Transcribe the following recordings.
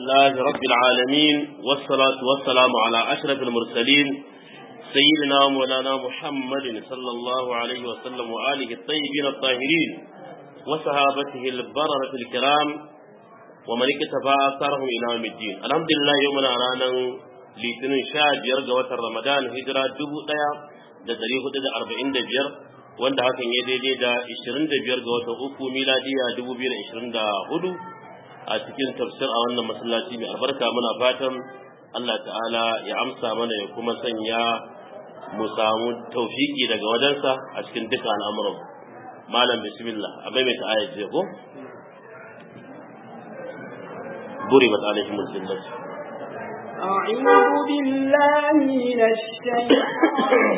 لله رب العالمين والصلاة والسلام على أشرف المرسلين سيدنا مولانا محمد صلى الله عليه وسلم وآله الطيبين الطاهرين وصحابته البررة الكرام ومن اكتفى آثارهم إلى يوم الدين الحمد لله يومنا رانا litinin sha biyar ga watan ramadan hijira dubu ɗaya da dari hudu da arba'in da biyar wanda hakan ya daidai da ishirin da biyar ga watan uku miladiya dubu biyu da ishirin da hudu a cikin tafsir a wannan masallaci mai albarka muna fatan Allah ta'ala ya amsa mana ya kuma sanya mu samu taufiki daga wajensa a cikin duka al'amuran malam bismillah a maimaita ayat je ko buri ba alaihim zillatu أعوذ بالله من الشيطان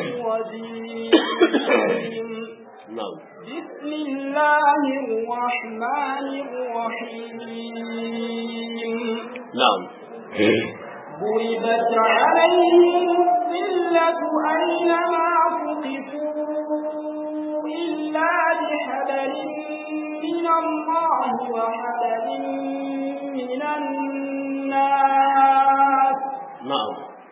الرجيم نعم بسم الله الرحمن الرحيم نعم ضربت عليهم الذلة أينما ثقفوا إلا بحبل من الله وحبل من الناس نعم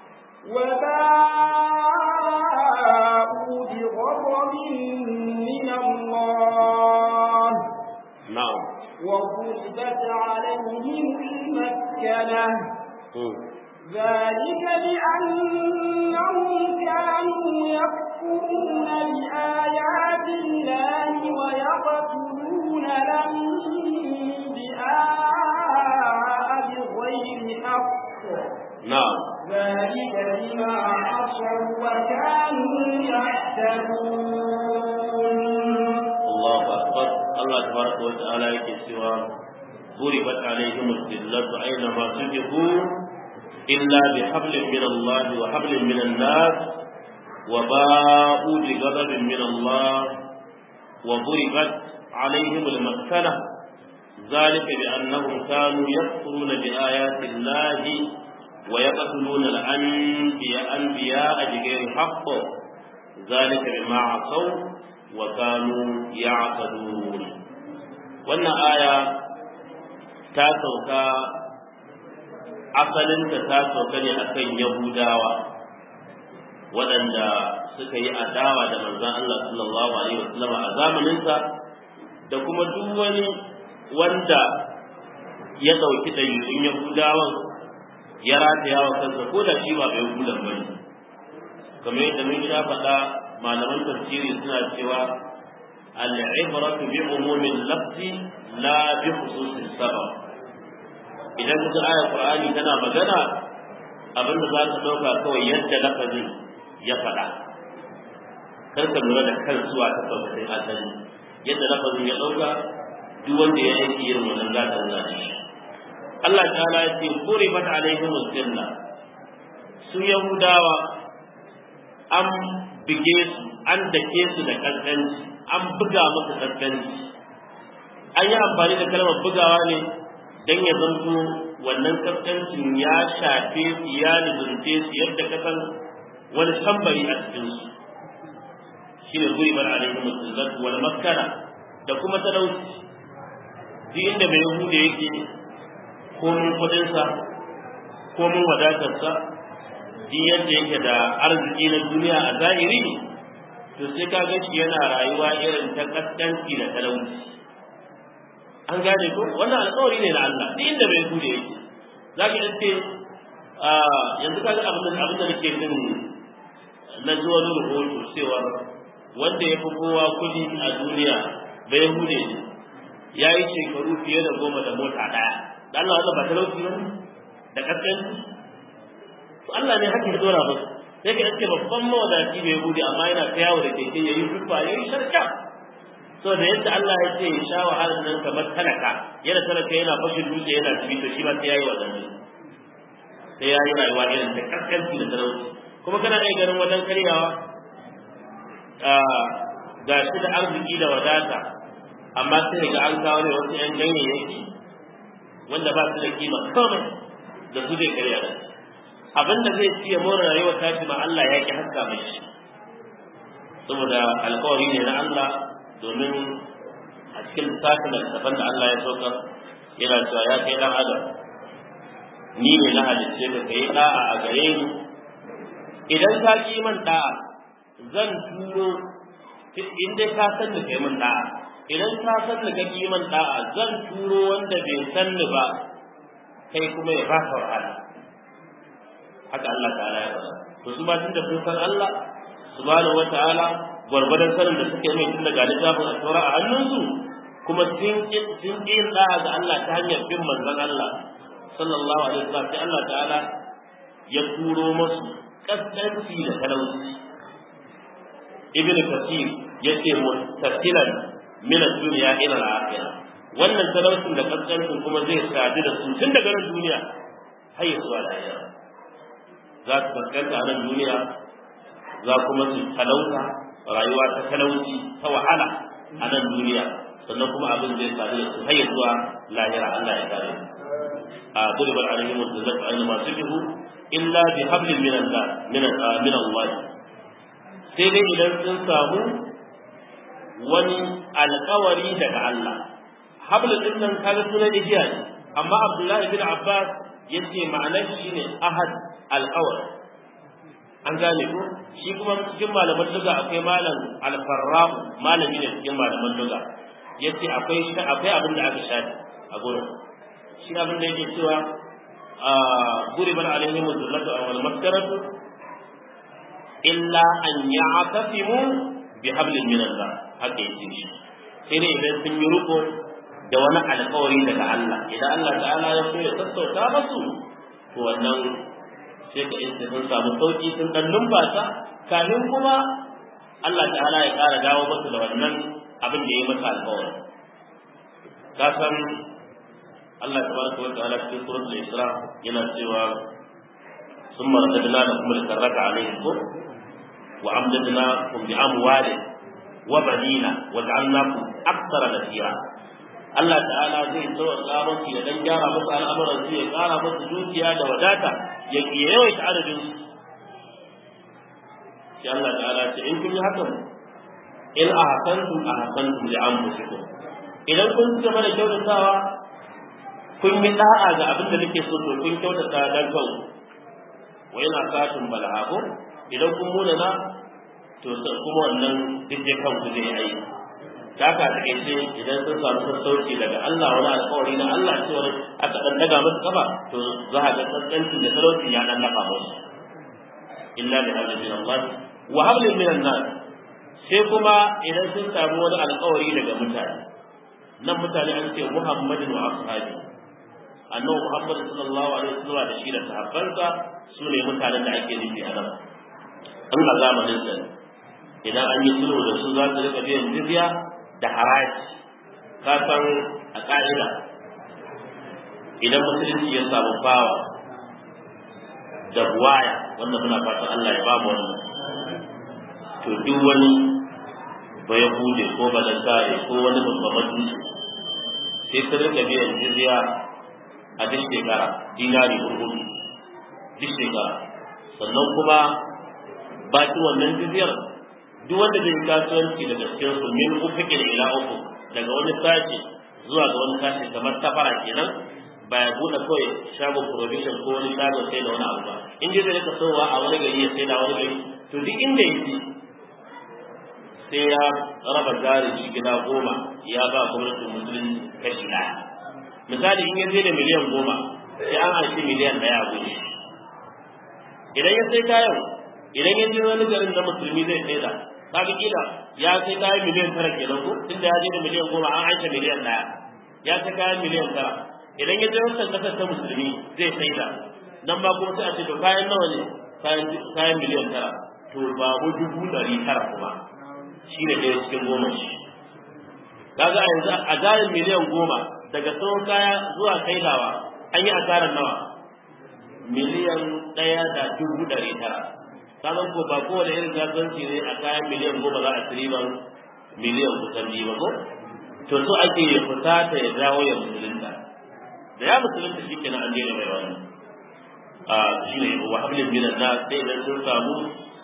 وباءوا بغضب من الله نعم وضربت عليهم المسكنة مم. ذلك بأنهم كانوا يكفرون بآيات الله ويقتلون الأنبياء بغير حق نعم ذلك بما عصوا وكانوا يعتدون الله أكبر الله تبارك وتعالى يكسوا ضربت عليهم الذلة أينما سجدوا إلا بحبل من الله وحبل من الناس وباءوا بغضب من الله وضربت عليهم المسكنة ذلك بأنهم كانوا يكفرون بآيات الله ويقتلون الأنبياء أنبياء بغير حق ذلك بما عصوا وكانوا يعتدون وأن آية تاسوكا asalinta ta sauka ne akan Yahudawa waɗanda suka yi adawa da manzon Allah sallallahu alaihi wasallam a zamaninsa da kuma duk wani wanda ya ɗauki ɗabi'un Yahudawan ya rataya wa kansa ko da shi ba bai hudan ba ne kamar yadda mun sha faɗa malaman tafsiri suna cewa al-ibratu bi umumin lafzi la bi khususis sabab idan ka aya qur'ani tana magana abin da za ka dauka kawai yadda lafazin ya faɗa kar ka lura da kan zuwa ta tafsirin asali yadda lafazin ya dauka duk wanda ya yi irin wannan za ka nuna shi Allah ta'ala ya ce quribat alaihim al-janna su yahudawa an bige su an dake su da kaskanci an buga musu kaskanci an yi amfani da kalmar bugawa ne dan ya zanto wannan kaskancin ya shafe su ya nizunce su yadda ka san wani tambari a cikin su shi ne zuri bar alaihi musallat wal makkara da kuma talauci duk inda mai yahuda yake komin kudinsa komin wadatarsa duk yadda yake da arziki na duniya a zahiri to sai ka ga shi yana rayuwa irin ta kaskanci da talauci an gane ko wannan alƙawari ne na Allah duk inda bai gude yake za ka ce yanzu ka ga abin da abin da nake jin na zuwa wani rahoto cewa wanda ya fi kowa kuɗi a duniya bai hude ne ya yi shekaru fiye da goma da mota ɗaya da Allah wannan ba talauci ba da kaskanci to Allah ne haka ya dora musu sai ka ce babban mawadaci bai hude amma yana ta yawo da keke ya yi rufa ya yi sharka so da yadda Allah ya ce sha wahalar nan kamar talaka yana talaka yana fashin dutse yana cibi to shi ma sai yayi wannan sai yayi rayuwa irin ta kaskanci da talauci kuma kana iya ganin wajen karyawa ga shi da arziki da wadata amma sai ga an kawo ne wasu yan ganyayyaki wanda ba su da kima komai da su zai karya da abin da zai ciye more rayuwar tashi ma Allah ya ki haska mai shi saboda alkawari ne na Allah domin a cikin lissafin da littafan da Allah ya saukar yana cewa ya kai dan adam ni ne na halicce ka kai da'a a gare ni idan ka ki man da'a zan turo in dai ka san ni kai man da'a idan ka san ni ka ki man da'a zan turo wanda bai san ni ba kai kuma ya baka wahala haka Allah ta'ala ya faɗa to su ba tunda sun san Allah subhanahu wata'ala gwargwadon sanin da suke mai tun daga littafin a a hannunsu kuma sun sun yin da'a ga Allah ta hanyar bin manzon Allah sallallahu alaihi wasallam sai Allah ta'ala ya turo musu kaskanci da talauci ibn kathir yace mustaqbilan min ad-dunya ila al-akhirah wannan talaucin da kaskancin kuma zai sadu da su tun daga nan duniya har ya zuwa lahira za su kaskanta a nan duniya za kuma su talauta rayuwa ta talauci ta wahala a nan duniya sannan kuma abin zai sadu da su har ya zuwa lahira Allah ya kare a duribar alaihim zallat aina masu bihu illa bi hablin min Allah min min Allah sai dai idan sun samu wani alƙawari daga Allah hablin din nan kaga sunan igiya ne amma Abdullahi bin Abbas yace ma'anar shi ne ahad alƙawar an gane ko shi kuma cikin malaman duga akwai malam alfarra'u malami ne cikin malaman duga yace akwai akwai abin da aka shafi a gurin shi abin da yake cewa guriban alaihim zullatu wal maskaratu illa an ya'tasimu bi hablin min Allah haka yake shi sai dai idan sun yi ruko da wani alƙawari daga Allah idan Allah ta'ala ya so ya sassauta musu to wannan sai ka iska sun samu sauki sun dan numfasa kafin kuma Allah ta'ala ya ƙara dawo musu da wannan abin da ya yi masa alƙawari ka san Allah tabaraka wa ta'ala cikin suratul Isra yana cewa summa radadna lakum al-karrata alayhim wa amdadnakum bi amwalin wa banina wa ja'alnakum aktsara nasira Allah ta'ala zai sauƙa musu ya dan gyara musu al'amuran su ya ƙara musu dukiya da wadata ya yawaita adadin su sai Allah ta'ala ce in kun yi hakan in ahsantum ahsantum li anfusikum idan kun ci gaba da kyautatawa kun yi da'a ga abin da nake so to kun kyautata dan kanku wa ina satun bal'abu idan kun munana to kuma wannan duk da kanku zai aiki ta ka take ce idan sun samu sassauci daga Allah wani alƙawari na Allah cewa aka dan daga musu kafa to za a ga tsantsancin da talauci ya dan dafa musu illa bi hablin min Allah wa hablin min nas sai kuma idan sun samu wani alƙawari daga mutane nan mutane an ce Muhammadin wa ashabi annabi Muhammad sallallahu alaihi wasallam da shi da sahabbansa su ne mutanen da ake nufi a nan an a zamanin sa idan an yi sulhu da su za su rika biyan jizya da haraji ka san a ƙa'ida idan musulunci ya samu bawa da buwaya wanda muna fatan Allah ya ba mu wannan to duk wani ba ya hude ko ba da sare ko wani babban mutunci sai su rika biyan jizya a duk shekara dinari hurhudu duk shekara sannan kuma baki wannan jizyar duk wanda zai kasuwanci daga cikin su min ufikin ila uku daga wani sashi zuwa ga wani sashi kamar safara kenan ba ya buɗe kawai shagon provision ko wani shagon sai da wani abu ba in dai zai rika sowa a wani gari ya sai da wani gari to duk inda yake sai ya raba jarin shi gida goma ya ba gwamnatin musulunci kashi ɗaya misali in ya je da miliyan goma sai an haifi miliyan ɗaya a gudu idan ya sai kayan idan ya je wani garin na musulmi zai sai da kaga kila ya sai kayan miliyan tara kenan ko tunda ya je da miliyan goma an aika miliyan ɗaya ya sai kayan miliyan tara idan ya je wancan kasar ta musulmi zai sai da nan ma kuma sai a ce to kayan nawa ne kayan miliyan tara to babu dubu ɗari tara kuma shi ne ɗaya cikin goma shi kaga a yanzu a jarin miliyan goma daga sauran kaya zuwa kailawa an yi asarar nawa miliyan ɗaya da dubu ɗari tara kaga ko ba kowane irin kasuwanci ne a kayan miliyan goma za a ci riban miliyan kusan biyu ba ko to so ake ya fita ta ya dawo ya musulunta da ya musulunta shi kenan an daina mai wani a shi ne wa hablin minan na sai idan sun samu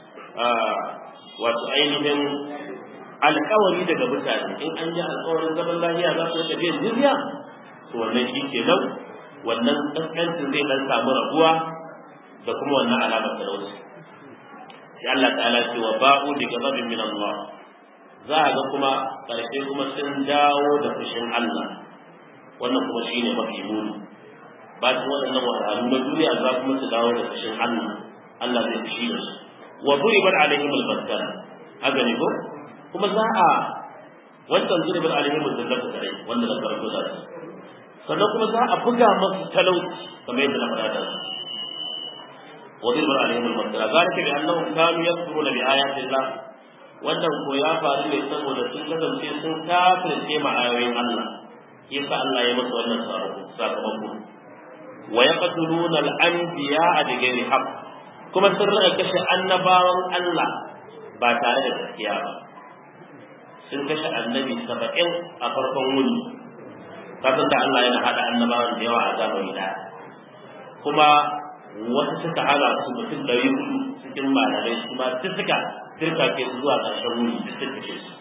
wato ainihin alkawari daga mutane in an ji alkawarin zaman lafiya za su rika biyan jizya to wannan shi ke nan wannan kaskancin zai dan samu rabuwa da kuma wannan alamar talauci sai Allah ta'ala ce wa ba'u bi ghadabin min Allah za a ga kuma karshe kuma sun dawo da fushin Allah wannan kuma shine mafi muni bacin waɗannan wahalhalu na duniya za kuma su dawo da fushin Allah Allah zai fushi da su wa duribat alaihim al-battala haka ne ko kuma za a wancan duribat alaihim al-zallatu dai wanda da farko da su sannan kuma za a buga masu talauci kamar yadda na faɗa da su wa duribat alaihim al-battala zalika bi annahum kanu yakfuruna bi ayati Allah wannan ko ya faru ne saboda sun kasance sun kafirce ma ayoyin Allah yasa Allah ya masa wannan sakamako wa yaqtuluna al-anbiya'a bi ghairi haqq kuma sun rika kashe annabawan Allah ba tare da gaskiya ba sun kashe annabi saba'in a farkon wuni kasan da Allah yana hada annabawan da yawa a zamani da kuma wasu suka hana su mutum ɗari hudu cikin malamai su ma duk suka turka ke zuwa ƙarshen wuni duk suka kashe su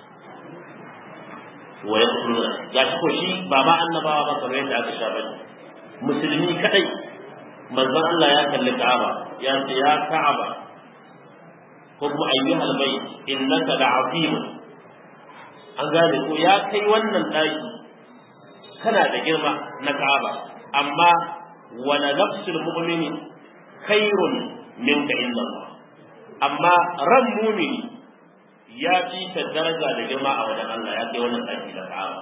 wa ya ga shi ko shi ba ma annabawa ba kamar yadda aka sha bane musulmi kadai manzon Allah ya kalli Ka'aba ya ce ya Ka'aba ko kuma ayyuhal bayt innaka la'azim an gane ko ya kai wannan daki kana da girma na Ka'aba amma wala nafsul mu'mini khairun minka inda Allah amma ran mu'mini ya fi ta daraja da girma a wajen Allah ya kai wannan daki da Ka'aba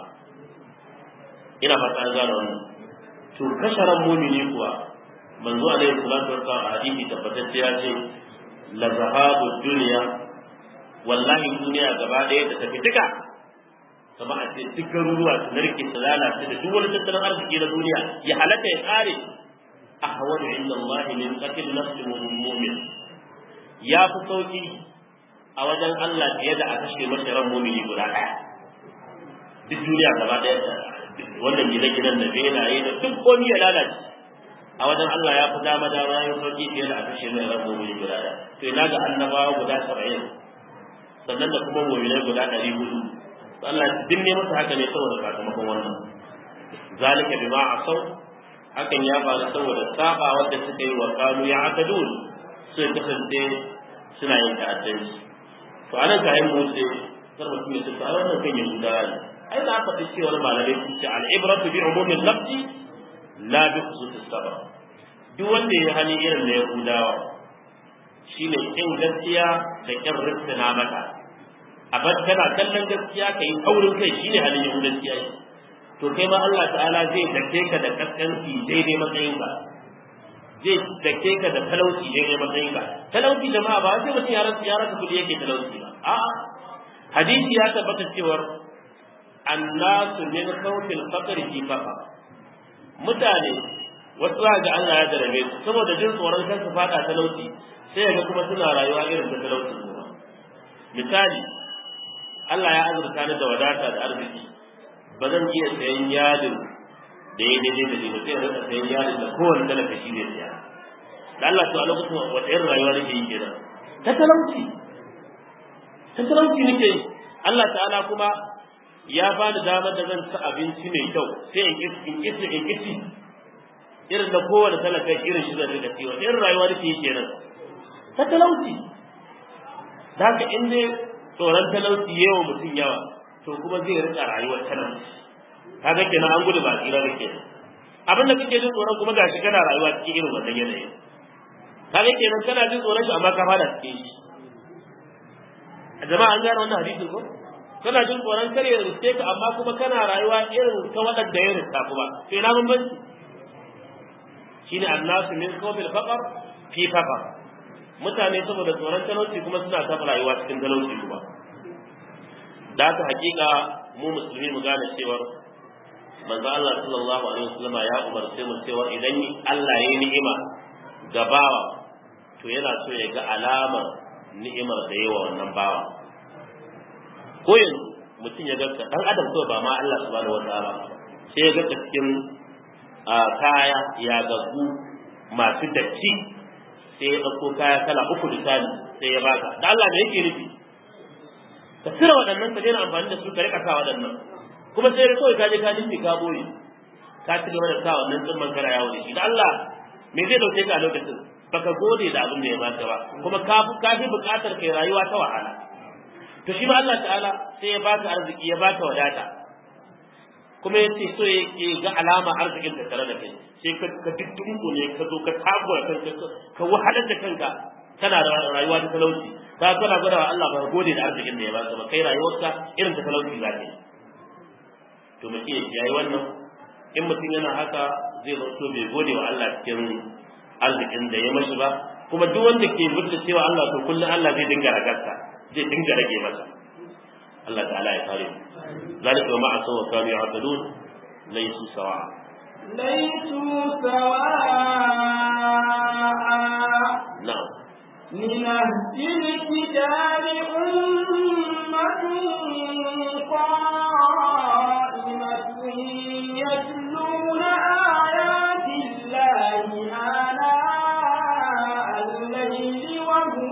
ina fata an gane wannan to kashe ran mu'mini kuwa manzo alaihi salatu wassalam a hadisi tabbatacce ya ce la zahabu dunya wallahi duniya gaba ɗaya da tafi duka kama a ce duk garuruwa su narke su lalace da duk wani tattalin arziki na duniya ya halatta ya kare a hawar inda Allah min qatil nafsi mu'min ya fi sauki a wajen Allah fiye da a kashe masa ran mu'mini guda ɗaya duk duniya gaba ɗaya wannan gine-ginen da benaye da duk komai ya lalace a wajen Allah ya fi dama dama ya sauki fiye da a kashe mai ran mu'mini guda ɗaya to ina ga annabawa guda saba'in sannan da kuma mu'minai guda ɗari hudu Allah din ne masa haka ne saboda sakamakon wannan zalika bima asau hakan ya faru saboda saba wanda suka yi wa kanu ya akadun su kasance suna yin ta'addanci to anan kayan motsi kar mutum ya tsaya wannan kan yahuda ne ai na faɗi cewa malamai sun ce al-ibratu bi umumin lafzi la bi khususis sabab duk wanda ya hani irin na yahudawa shine kin gaskiya da kin rissina mata a bar kana kallon gaskiya kai aurin kai shine halin yahudanci ai to kai ma Allah ta'ala zai dake ka da kaskanci daidai matsayin ka zai dake ka da talauci daidai matsayin ka talauci jama'a ba sai mutum ya rasa ya rasa kudi yake talauci ba a'a hadisi ya tabbata cewa annasu min khawfil faqr fi faqa mutane wasu za ga Allah ya jarabe su saboda jin tsoron kan su fada talauci sai ga kuma suna rayuwa irin ta talauci misali Allah ya azurta ni da wadata da arziki ba zan iya sayan yadin da ya daidai da ni ba sai rika sayan yadin da kowane talaka shi zai siya da Allah to a lokacin wata irin rayuwa nake yi kenan ta talauci ta talauci nake yi Allah ta'ala kuma ya ba ni damar da zan ci abinci mai kyau sai in kisi in kisi in kisi irin da kowane talaka irin shi zai rika ciwo irin rayuwa nake yi kenan ta talauci da haka in dai tsoron talauci yawa mutum yawa to kuma zai rika rayuwar talauci kaga kenan an gudu ba tsira da kenan abin da kake jin tsoron kuma gashi kana rayuwa cikin irin wannan yanayi kaga kenan kana jin tsoron shi amma ka fada cikin shi a jama'a an gane wannan hadisi ko kana jin tsoron kare ya riske ka amma kuma kana rayuwa irin ta waɗanda ya riska kuma to ina bambanci shine annasu min qawmil faqar fi faqar mutane saboda tsoron talauci kuma suna ta rayuwa cikin talauci kuma da haka hakika mu musulmi mu gane cewar manzo Allah sallallahu alaihi wasallam ya umarce mu cewa idan Allah ya yi ni'ima ga bawa to yana so ya ga alamar ni'imar da yawa wannan bawa ko yanzu mutum ya ga dan adam ko ba ma Allah subhanahu wataala sai ya ga cikin kaya ya gagu masu datti sai ya ɗauko kaya kala uku misali sai ya baka da Allah me yake nufi ka cire waɗannan ka daina amfani da su ka rika sa waɗannan kuma sai kawai ka je ka dinki ka boye ka ci gaba da sa wannan tsimman kana yawo da shi da Allah me zai dauke ka a lokacin baka gode da abin da ya baka ba kuma ka fi ka fi bukatar kai rayuwa ta wahala to shi ma Allah ta'ala sai ya baka arziki ya baka wadata kuma yace so ya ga alama arzikin da tare da kai sai ka ka dukkunku ne ka zo ka takura kanka ka wahalar da kanka kana da rayuwa ta talauci ka kana gwada wa Allah ba gode da arzikin da ya baka ba kai rayuwarka irin ta talauci za ka yi to mutum ya yayi wannan in mutum yana haka zai zanto bai gode wa Allah cikin arzikin da ya mashi ba kuma duk wanda ke mutunta cewa Allah to kullum Allah zai dinga ragarsa zai dinga rage masa Allah ta'ala ya kare mu zalika wa ma'a sawa kanu ya'tadun laysu sawa ليسوا سواء na'am من أهل الكتاب أمة قائمة يتلون آيات الله آناء الليل وهم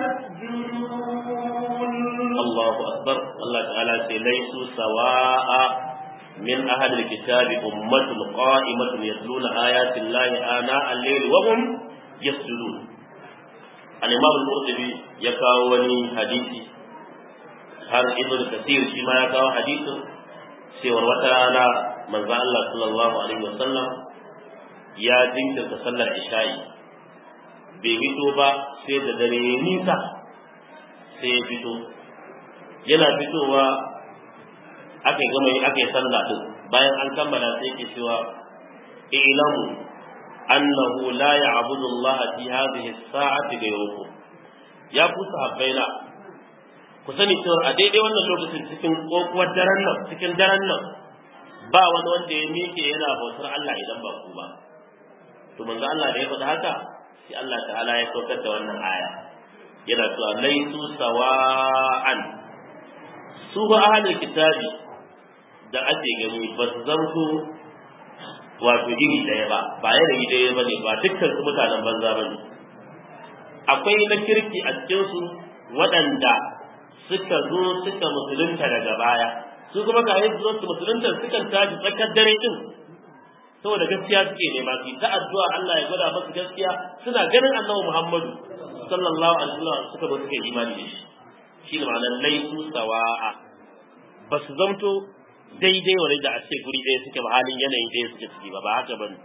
يسجدون Allahu akbar Allah ta'ala ce laysu sawa'a min ahli alkitabi ummatun qa'imatun yatluna ayati llahi ana al-layli wa hum yasjudun al-imam al-qurtubi ya kawo wani hadisi har ibn kathir shi ma ya kawo hadisin cewar wata rana manzo Allah sallallahu alaihi wasallam ya jinkirta sallar isha'i bai fito ba sai da dare ya nisa sai ya fito yana fitowa aka gama yi aka yi sallah din bayan an kammala sai ke cewa ilamu annahu la ya'budu Allah fi hadhihi as-sa'ati ghayrukum ya ku sahabbaina ku sani cewa a daidai wannan lokacin cikin kokuwar daren nan cikin daren nan ba wani wanda ya miƙe yana bautar Allah idan ba ku ba to manzo Allah da ya faɗi haka sai Allah ta'ala ya saukar da wannan aya yana cewa laisu sawa'an su ba ahlul kitabi da ake gani ba su zanto wato iri ɗaya ba ba yanayi ɗaya ba ne ba dukkan su mutanen banza ba ne akwai na kirki a cikinsu waɗanda suka zo suka musulunta daga baya su kuma ka yi zuwa su musulunta sukan tashi tsakar dare din saboda gaskiya suke nema su ta addu'a Allah ya gwada masu gaskiya suna ganin annabi Muhammadu sallallahu alaihi wasallam suka zo suka yi imani da shi shi ne ma'anar laisu sawa'a ba su zamto daidai wani da a ce guri ɗaya suke ba halin yanayin ɗaya suke ciki ba ba haka ba ne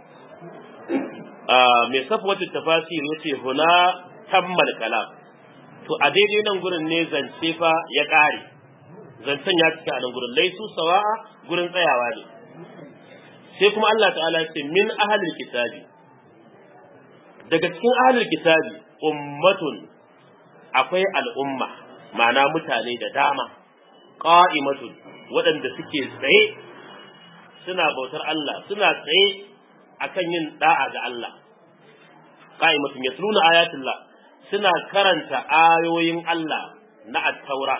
mai safa wata tafasir ya ce huna tammal kalam to a daidai nan gurin ne zance fa ya ƙare zancen ya cika a nan gurin laisu sawa'a gurin tsayawa ne sai kuma Allah ta'ala ce min ahalil kitabi daga cikin ahalil kitabi ummatun akwai al'umma ma'ana mutane da dama qa'imatun waɗanda suke tsaye suna bautar Allah suna tsaye akan yin da'a ga Allah qa'imatun yasluna ayatullah suna karanta ayoyin Allah na at-taura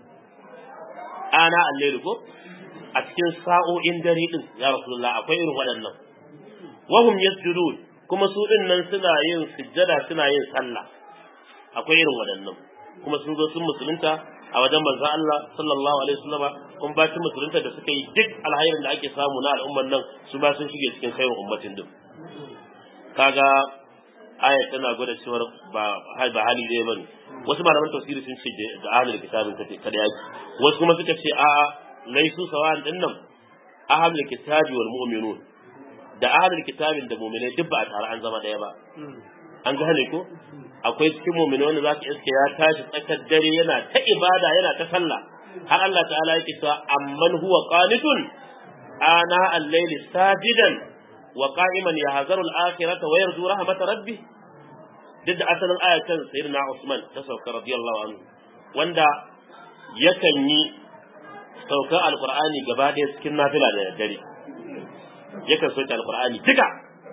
ana al ko a cikin sa'o'in dare din ya rasulullah akwai irin waɗannan wahum yasjudun kuma su din nan suna yin sujjada suna yin sallah akwai irin waɗannan kuma sun zo sun musulunta a wajen manzon Allah sallallahu alaihi wasallama kun ba musulunta da suka yi duk alhairin da ake samu na al'umman nan su ba sun shige cikin khairun ummatin din kaga ayat tana gwada cewa ba ba hali dai bane wasu malaman tafsiri sun ce da ahlul kitabin kada yaki wasu kuma suka ce a'a laisu sawan din nan ahlul kitabi wal mu'minun da ahlul kitabin da mu'minai duk ba a tare an zama daya ba an gane ko akwai cikin mu'minai wanda zaka iske ya tashi tsakar dare yana ta ibada yana ta sallah har Allah ta'ala yake cewa amman huwa qanitun ana al-layli sajidan wa qa'iman yahzaru al-akhirata wa yarju rahmat rabbih duk da asalin ayatan sayyidina Usman ta sauka radiyallahu anhu wanda yakan yi saukar alkur'ani gaba ɗaya cikin nafila da dare yakan sauke alkur'ani duka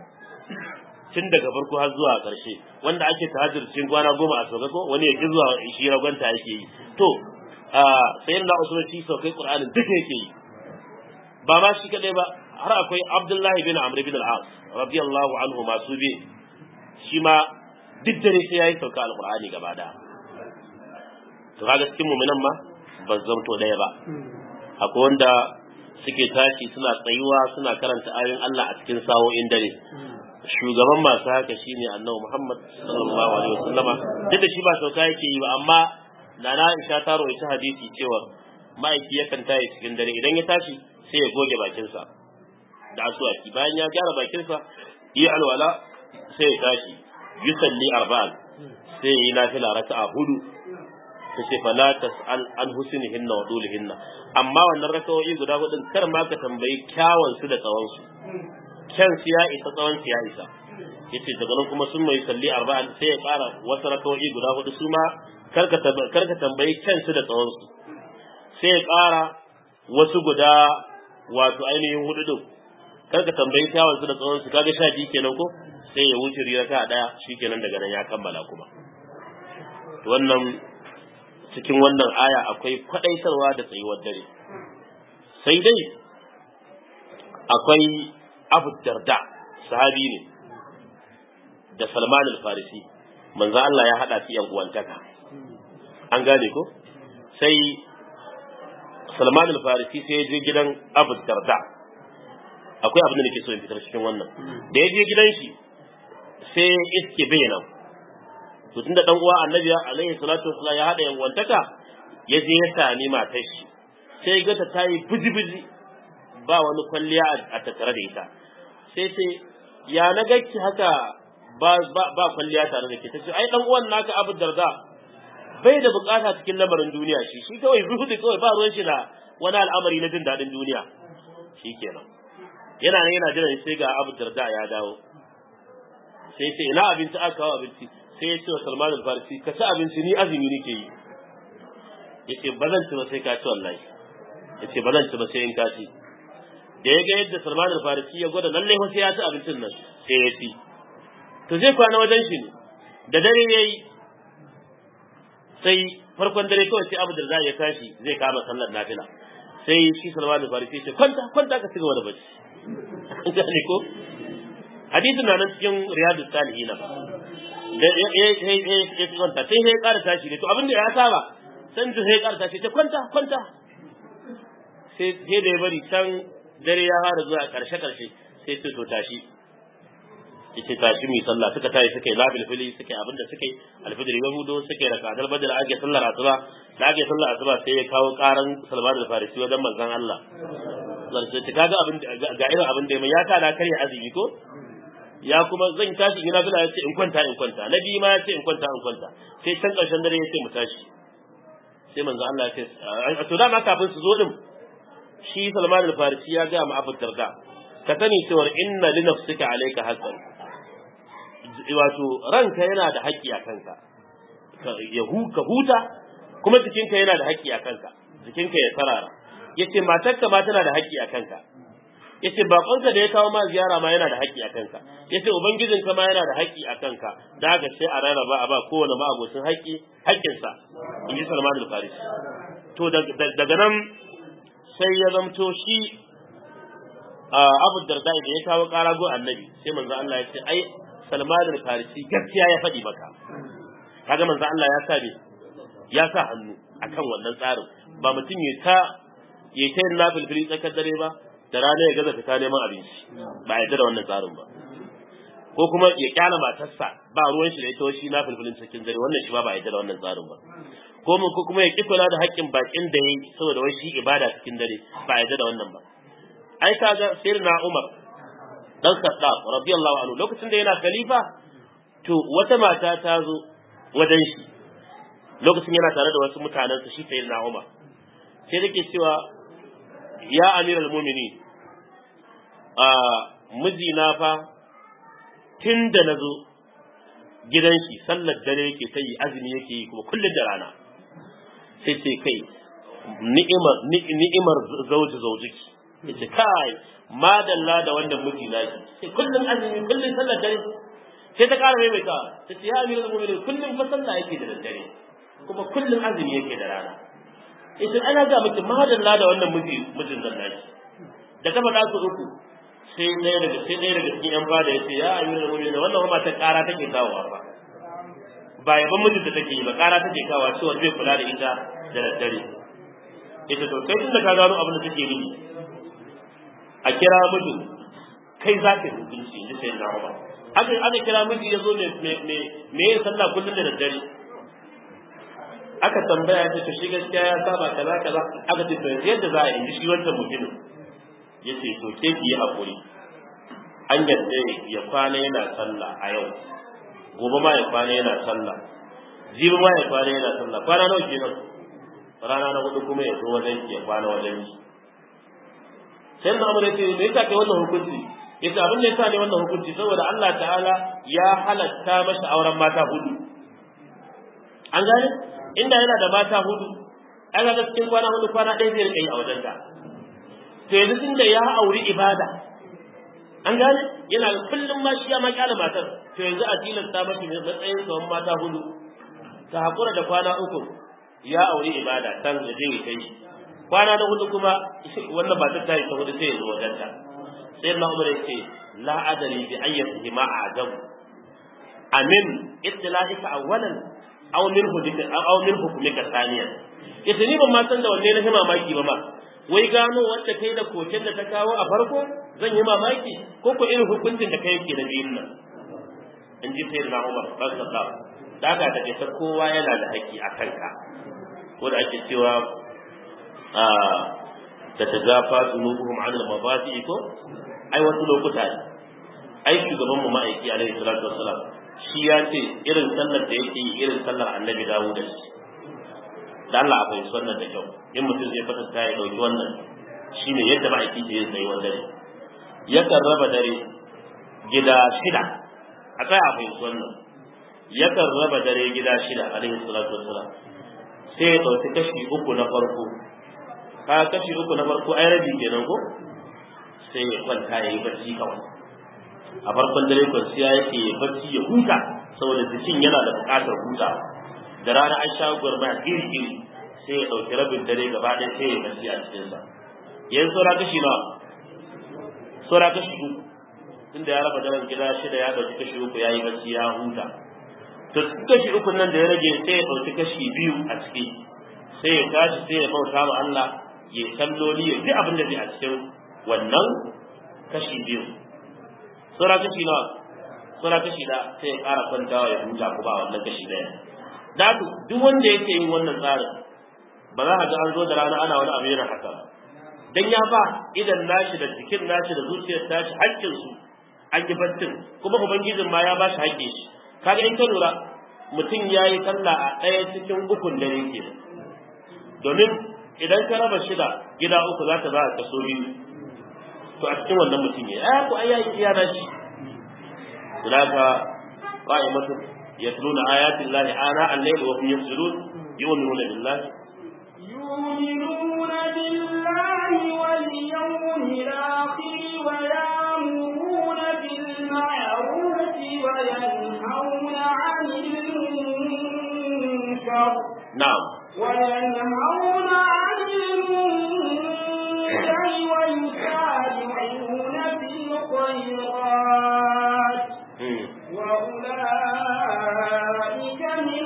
tun daga farko har zuwa ƙarshe wanda ake tahajjud cikin kwana goma a sauka ko wani ya ki zuwa shi ragwanta yake yi to sayin da usman shi saukai qur'anin duka yake yi ba ma shi kadai ba har akwai abdullahi bin amr bin al-as radiyallahu anhu masu bi shi ma duk dare sai yayi sauka alkur'ani gaba ɗaya to kaga cikin mu'minan ma ban zamto ɗaya ba akwai wanda suke tashi suna tsayuwa suna karanta ayoyin Allah a cikin sa'o'in dare shugaban masu haka shine annabi Muhammad sallallahu alaihi wasallama duk da shi ba sauka yake yi ba amma nana Aisha ta rawaita hadisi cewa ma'aiki yakan tashi cikin dare idan ya tashi sai ya goge bakinsa da asuwaki bayan ya gyara bakinsa yi alwala sai ya tashi yusalli arba'an sai yi nafila raka'a hudu ta ce fala tas'al an husnihinna wa dulihinna amma wannan raka'o'i guda hudun kar ma ka tambayi kyawun su da tsawon su kyan su ya isa tsawon su ya isa yace daga nan kuma sun mai salli arba'an sai ya kara wasu raka'o'i guda hudu su ma kar ka tambayi kyan su da tsawon su sai ya kara wasu guda wato ainihin hudu din kar ka tambayi kyawun su da tsawon su kaga sha biyu kenan ko sai ya wuce raka daya shikenan daga nan ya kammala kuma wannan cikin wannan aya akwai kwadaitarwa da tsayuwar dare sai dai akwai abu darda sahabi ne da salman al-farisi manzo Allah ya hada su yan uwantaka an gane ko sai salman al-farisi sai ya je gidan abu darda akwai abin da nake so in fitar cikin wannan da ya je gidan shi sai iske bayanan to tunda dan uwa annabi alaihi salatu wassalam ya hada yanwantaka ya je ya sami matar shi sai ga ta tayi biji-biji ba wani kwalliya a tattare da ita sai ce ya na gaki haka ba ba kwalliya tare da ke ta ce ai dan uwan naka Abu Darda bai da bukata cikin lamarin duniya shi shi kawai zuhudu kawai ba ruwan shi na wani al'amari na jin daɗin duniya shikenan yana nan yana jiran sai ga Abu Darda ya dawo sai ce ina abinci aka kawo abinci sai ya ce wa Salman al-Farisi ka ci abinci ni azumi nake yi yace ba zan ci ba sai ka ci wallahi yace ba zan ci ba sai in ka ci da ya ga yadda Salman al-Farisi ya gwada lalle fa sai ya ci abincin nan sai ya ci to zai kwana wajen shi ne da dare yayi sai farkon dare kawai sai Abu Darda ya tashi zai kama sallar nafila sai shi Salman al-Farisi ya ce kwanta kwanta ka cigaba da bacci gane ko hadisin na nan cikin riyadus salihin ba da ya ya ya kwanta sai ya ƙara tashi ne to abin da ya saba san da sai ya ƙara tashi ta kwanta kwanta sai sai da ya bari can dare ya fara zuwa ƙarshe ƙarshe sai sai to tashi yace tashi mu sallah suka tashi suka yi labil fili suka yi abin da suka yi alfijir ya hudo suka yi rakadar badal ake sallar asuba da ake sallar asuba sai ya kawo karan salman da farisi wajen manzon Allah sai ta kaga abin ga irin abin da ya ta da karya azumi ko ya kuma zan tashi gina bila ya ce in kwanta in kwanta na biyu ma ya ce in kwanta in kwanta sai can ƙarshen dare ya ce mu tashi sai manzo Allah ya ce to dama kafin su zo din shi Salman al-Farisi ya ga mu Abu Darda ka sani cewa inna li nafsika alayka haqqan wato ranka yana da haƙƙi a kanka ya ka huta kuma jikinka yana da haƙƙi a kanka jikinka ya sarara yace matarka ma tana da haƙƙi a kanka yace bakonka da ya kawo ma ziyara ma yana da haƙƙi a kanka yace ubangijin ka ma yana da haƙƙi a kanka da haka sai a rarraba a ba kowane ma abocin haƙƙi haƙƙinsa in ji Salman al-Farisi to daga nan sai ya zamto shi Abu Darda da ya kawo ƙara go annabi sai manzo Allah ya ce ai Salman al-Farisi gaskiya ya faɗi maka kaga manzo Allah ya sa ne ya sa hannu akan wannan tsarin ba mutum ya ta ya ta yin nafilfili tsakar dare ba da rana ya gaza fita neman abinci ba a yarda da wannan tsarin ba ko kuma ya kyala matarsa ba ruwan shi da ita shi na filfilin cikin dare wannan shi ba ba a yarda da wannan tsarin ba ko mun ko kuma ya ki kula da haƙƙin bakin da yayi saboda wai shi ibada cikin dare ba a yarda da wannan ba ai kaga sirna Umar dan Khattab radiyallahu anhu lokacin da yana khalifa to wata mata ta zo wajen shi lokacin yana tare da wasu mutanensa shi sayyidina Umar sai take cewa ya amiral mumini a mijina fa tun da na zo gidan shi sallar dare yake ta yi azumi yake yi kuma kullum da rana sai ce kai ni'imar ni'imar zauji zaujiki yace kai madalla da wannan mijina shi sai kullum azumi kullum sallar dare sai ta ƙara maimaita ta ce ya amiral mumini kullum fa sallah yake da daddare kuma kullum azumi yake da rana ita ana ga miki madalla da wannan miji mijin nan naki da ta faɗa su uku sai ɗaya daga sai ɗaya daga cikin yan fada ya ce ya ayyuna mu'minin wannan ma ta ƙara take kawowa ba ba yaban mijin da take yi ba ƙara take kawowa cewa zai kula da ita da daddare ita to kai tun da ka gano abin da take nufi a kira mijin kai za ka yi hukunci in ji sai na Umar aka aka kira miji ya zo me me me yin sallah kullum da daddare aka tambaya ta to shi gaskiya ya saba kaza kaza aka ce to yanzu yadda za a yi shi wancan mutumin ya ce to ke ki yi hakuri an yadda ya kwana yana sallah a yau gobe ma ya kwana yana sallah jibi ma ya kwana yana sallah kwana nawa kenan rana na hudu kuma ya zo wajen ki ya kwana wajen ki sai na amurka ce me yasa kai wannan hukunci yace abin da yasa ne wannan hukunci saboda Allah ta'ala ya halatta masa auren mata hudu an gane inda yana da mata hudu an ga cikin kwana hudu kwana ɗaya zai rika yi a wajen ta to yanzu tunda ya auri ibada an gane yana kullum ma shi ya ma kyala matar to yanzu a tilasta masa matsayin tsawon mata hudu ta hakura da kwana uku ya auri ibada tan da zai kai kwana na hudu kuma wannan matar ta yi ta hudu sai ya zo wajen ta sai na umar yace la adari bi ayyatihi ma a'jabu amin ittila'ika awwalan aw min hudika aw min hukumika thaniyan yace ni ban ma san da wanne na mamaki ba ma wai gano wanda kai da koken da ta kawo a farko zan yi mamaki ko ko irin hukuncin da kai yake da biyun nan in ji sayyidina Umar sallallahu da haka take ta kowa yana da haƙƙi a kanka ko da ake cewa a da ta zafa zunubuhum an al-mabadi ko ai wasu lokuta ne ai shugaban mu ma'aiki alaihi salatu wassalam shi ya ce irin sallar da yake yi irin sallar annabi dawo da shi da Allah akwai wannan da kyau in mutum zai fatanta ya dauki wannan shine yadda ma'aiki ke yin tsayuwar dare yakan raba dare gida shida a tsaya akwai wannan yakan raba dare gida shida alaihi salatu wassalam sai ya dauki kashi uku na farko ka kashi uku na farko ai rabi kenan ko sai ya kwanta ya yi barci kawai a farkon dare kwanciya yake ya barci ya huta saboda jikin yana da buƙatar huta da rana an sha gwarma iri iri sai ya ɗauki rabin dare gaba ɗaya sai ya barci a cikinsa yanzu saura kashi nawa saura kashi uku tunda ya raba daren gida shida ya ɗauki kashi uku ya yi barci ya huta to kashi uku nan da ya rage sai ya ɗauki kashi biyu a ciki sai ya tashi sai ya bauta ma Allah ya salloli ya ji abin da zai a cikin wannan kashi biyu saura kashi nawa saura kashi da sai ya ƙara kwantawa ya huta ko ba wannan kashi ɗaya da duk wanda yake yin wannan tsarin ba za a ga an zo da rana ana wani abu yana haka dan ya ba idan nashi da jikin nashi da zuciyar tashi haƙƙin su an yi baccin kuma ubangijin ma ya ba shi haƙƙin shi kaga in ka lura mutum ya yi sallah a ɗaya cikin ukun dare ke domin idan ka raba shida gida uku za ta za a kaso biyu to a cikin wannan mutum ya ya ku ayayi iya na shi zalaka qa'imatu yatluna ayati llahi ana al-layli wa hum yasjudun yu'minuna billahi يؤمنون بالله واليوم الآخر ويأمرون بالمعروف وينهون عن المنكر na'am وينهون عن المنكر ويسارعون في الخيرات hmm. وأولئك من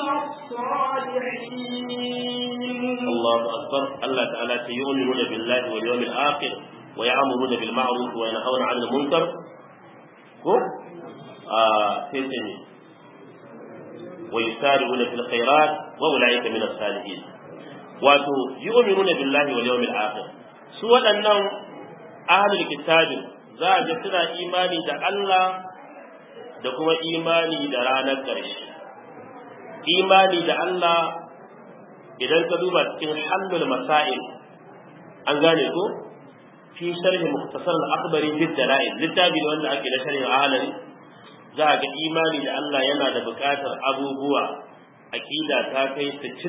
الصالحين Allahu akbar Allah ta'ala ta yu'minuna billahi wal yawmil akhir wa ya'muruna bil ma'ruf wa yanhauna 'anil munkar ko a sai sai ne wa yusari'una fil khairat wa ulaika min as-salihin wato yu'minuna billahi wal yawmil akhir su waɗannan ahlul kitabin za a ga suna imani da Allah da kuma imani da ranar ƙarshe imani da Allah idan ka duba cikin hallul masail an gane ko fi sharhi mukhtasar al-akhbari fi dalail littafi ne wanda ake na sharhin ahalari za ga imani da Allah yana da buƙatar abubuwa aqida ta kai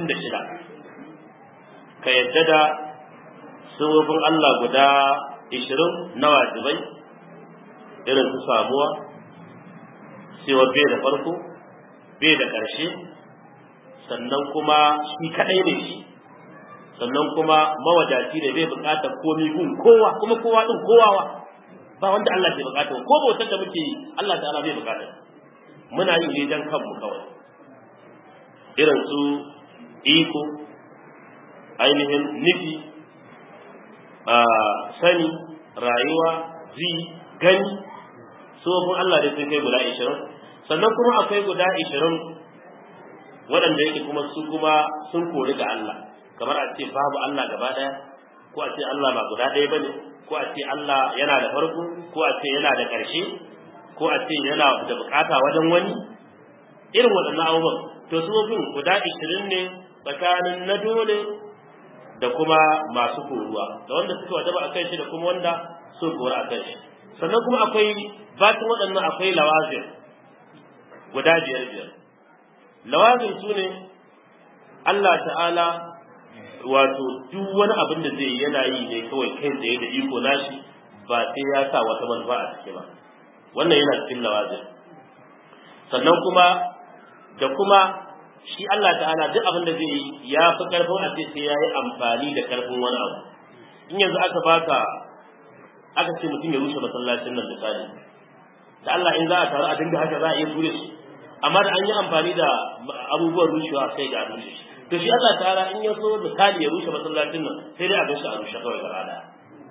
66 ka yadda da sabobin Allah guda 20 na wajibai irin su samuwa cewa bai da farko bai da ƙarshe sannan kuma shi kadai ne shi sannan kuma mawadaci ne bai bukatar komai gun kowa kuma kowa din kowawa ba wanda Allah bai bukata ko bautar da muke yi Allah ta'ala bai bukata muna yi ne dan kanmu kawai irin su iko ainihin nufi a sani rayuwa ji gani sofin Allah da sun kai guda ishirin sannan kuma akwai guda ishirin waɗanda yake kuma su kuma sun kori ga Allah kamar a ce babu Allah gaba ɗaya ko a ce Allah ba guda ɗaya bane ko a ce Allah yana da farko ko a ce yana da ƙarshe ko a ce yana da bukata wajen wani irin waɗannan abubuwan to sofin guda ishirin ne tsakanin na dole da kuma masu koruwa da wanda suka wajaba a kan shi da kuma wanda sun kora a kan shi sannan kuma akwai batin waɗannan akwai lawazin guda biyar biyar lawazin su ne Allah ta'ala wato duk wani abin da zai yana yi ne kawai kai tsaye da iko nashi ba sai ya sa wata manufa a ciki ba wannan yana cikin lawazin sannan kuma da kuma shi Allah ta'ala duk abin da zai yi ya fi karfin a sai ya yi amfani da karfin wani abu in yanzu aka baka aka ce mutum ya rushe masallacin nan misali da Allah in za a taru a dinga haka za a iya ture shi amma da an yi amfani da abubuwan rushewa sai ga rushe shi to shi Allah ta'ala in ya so misali ya rushe masallacin nan sai dai a gan shi a rushe kawai gaba daya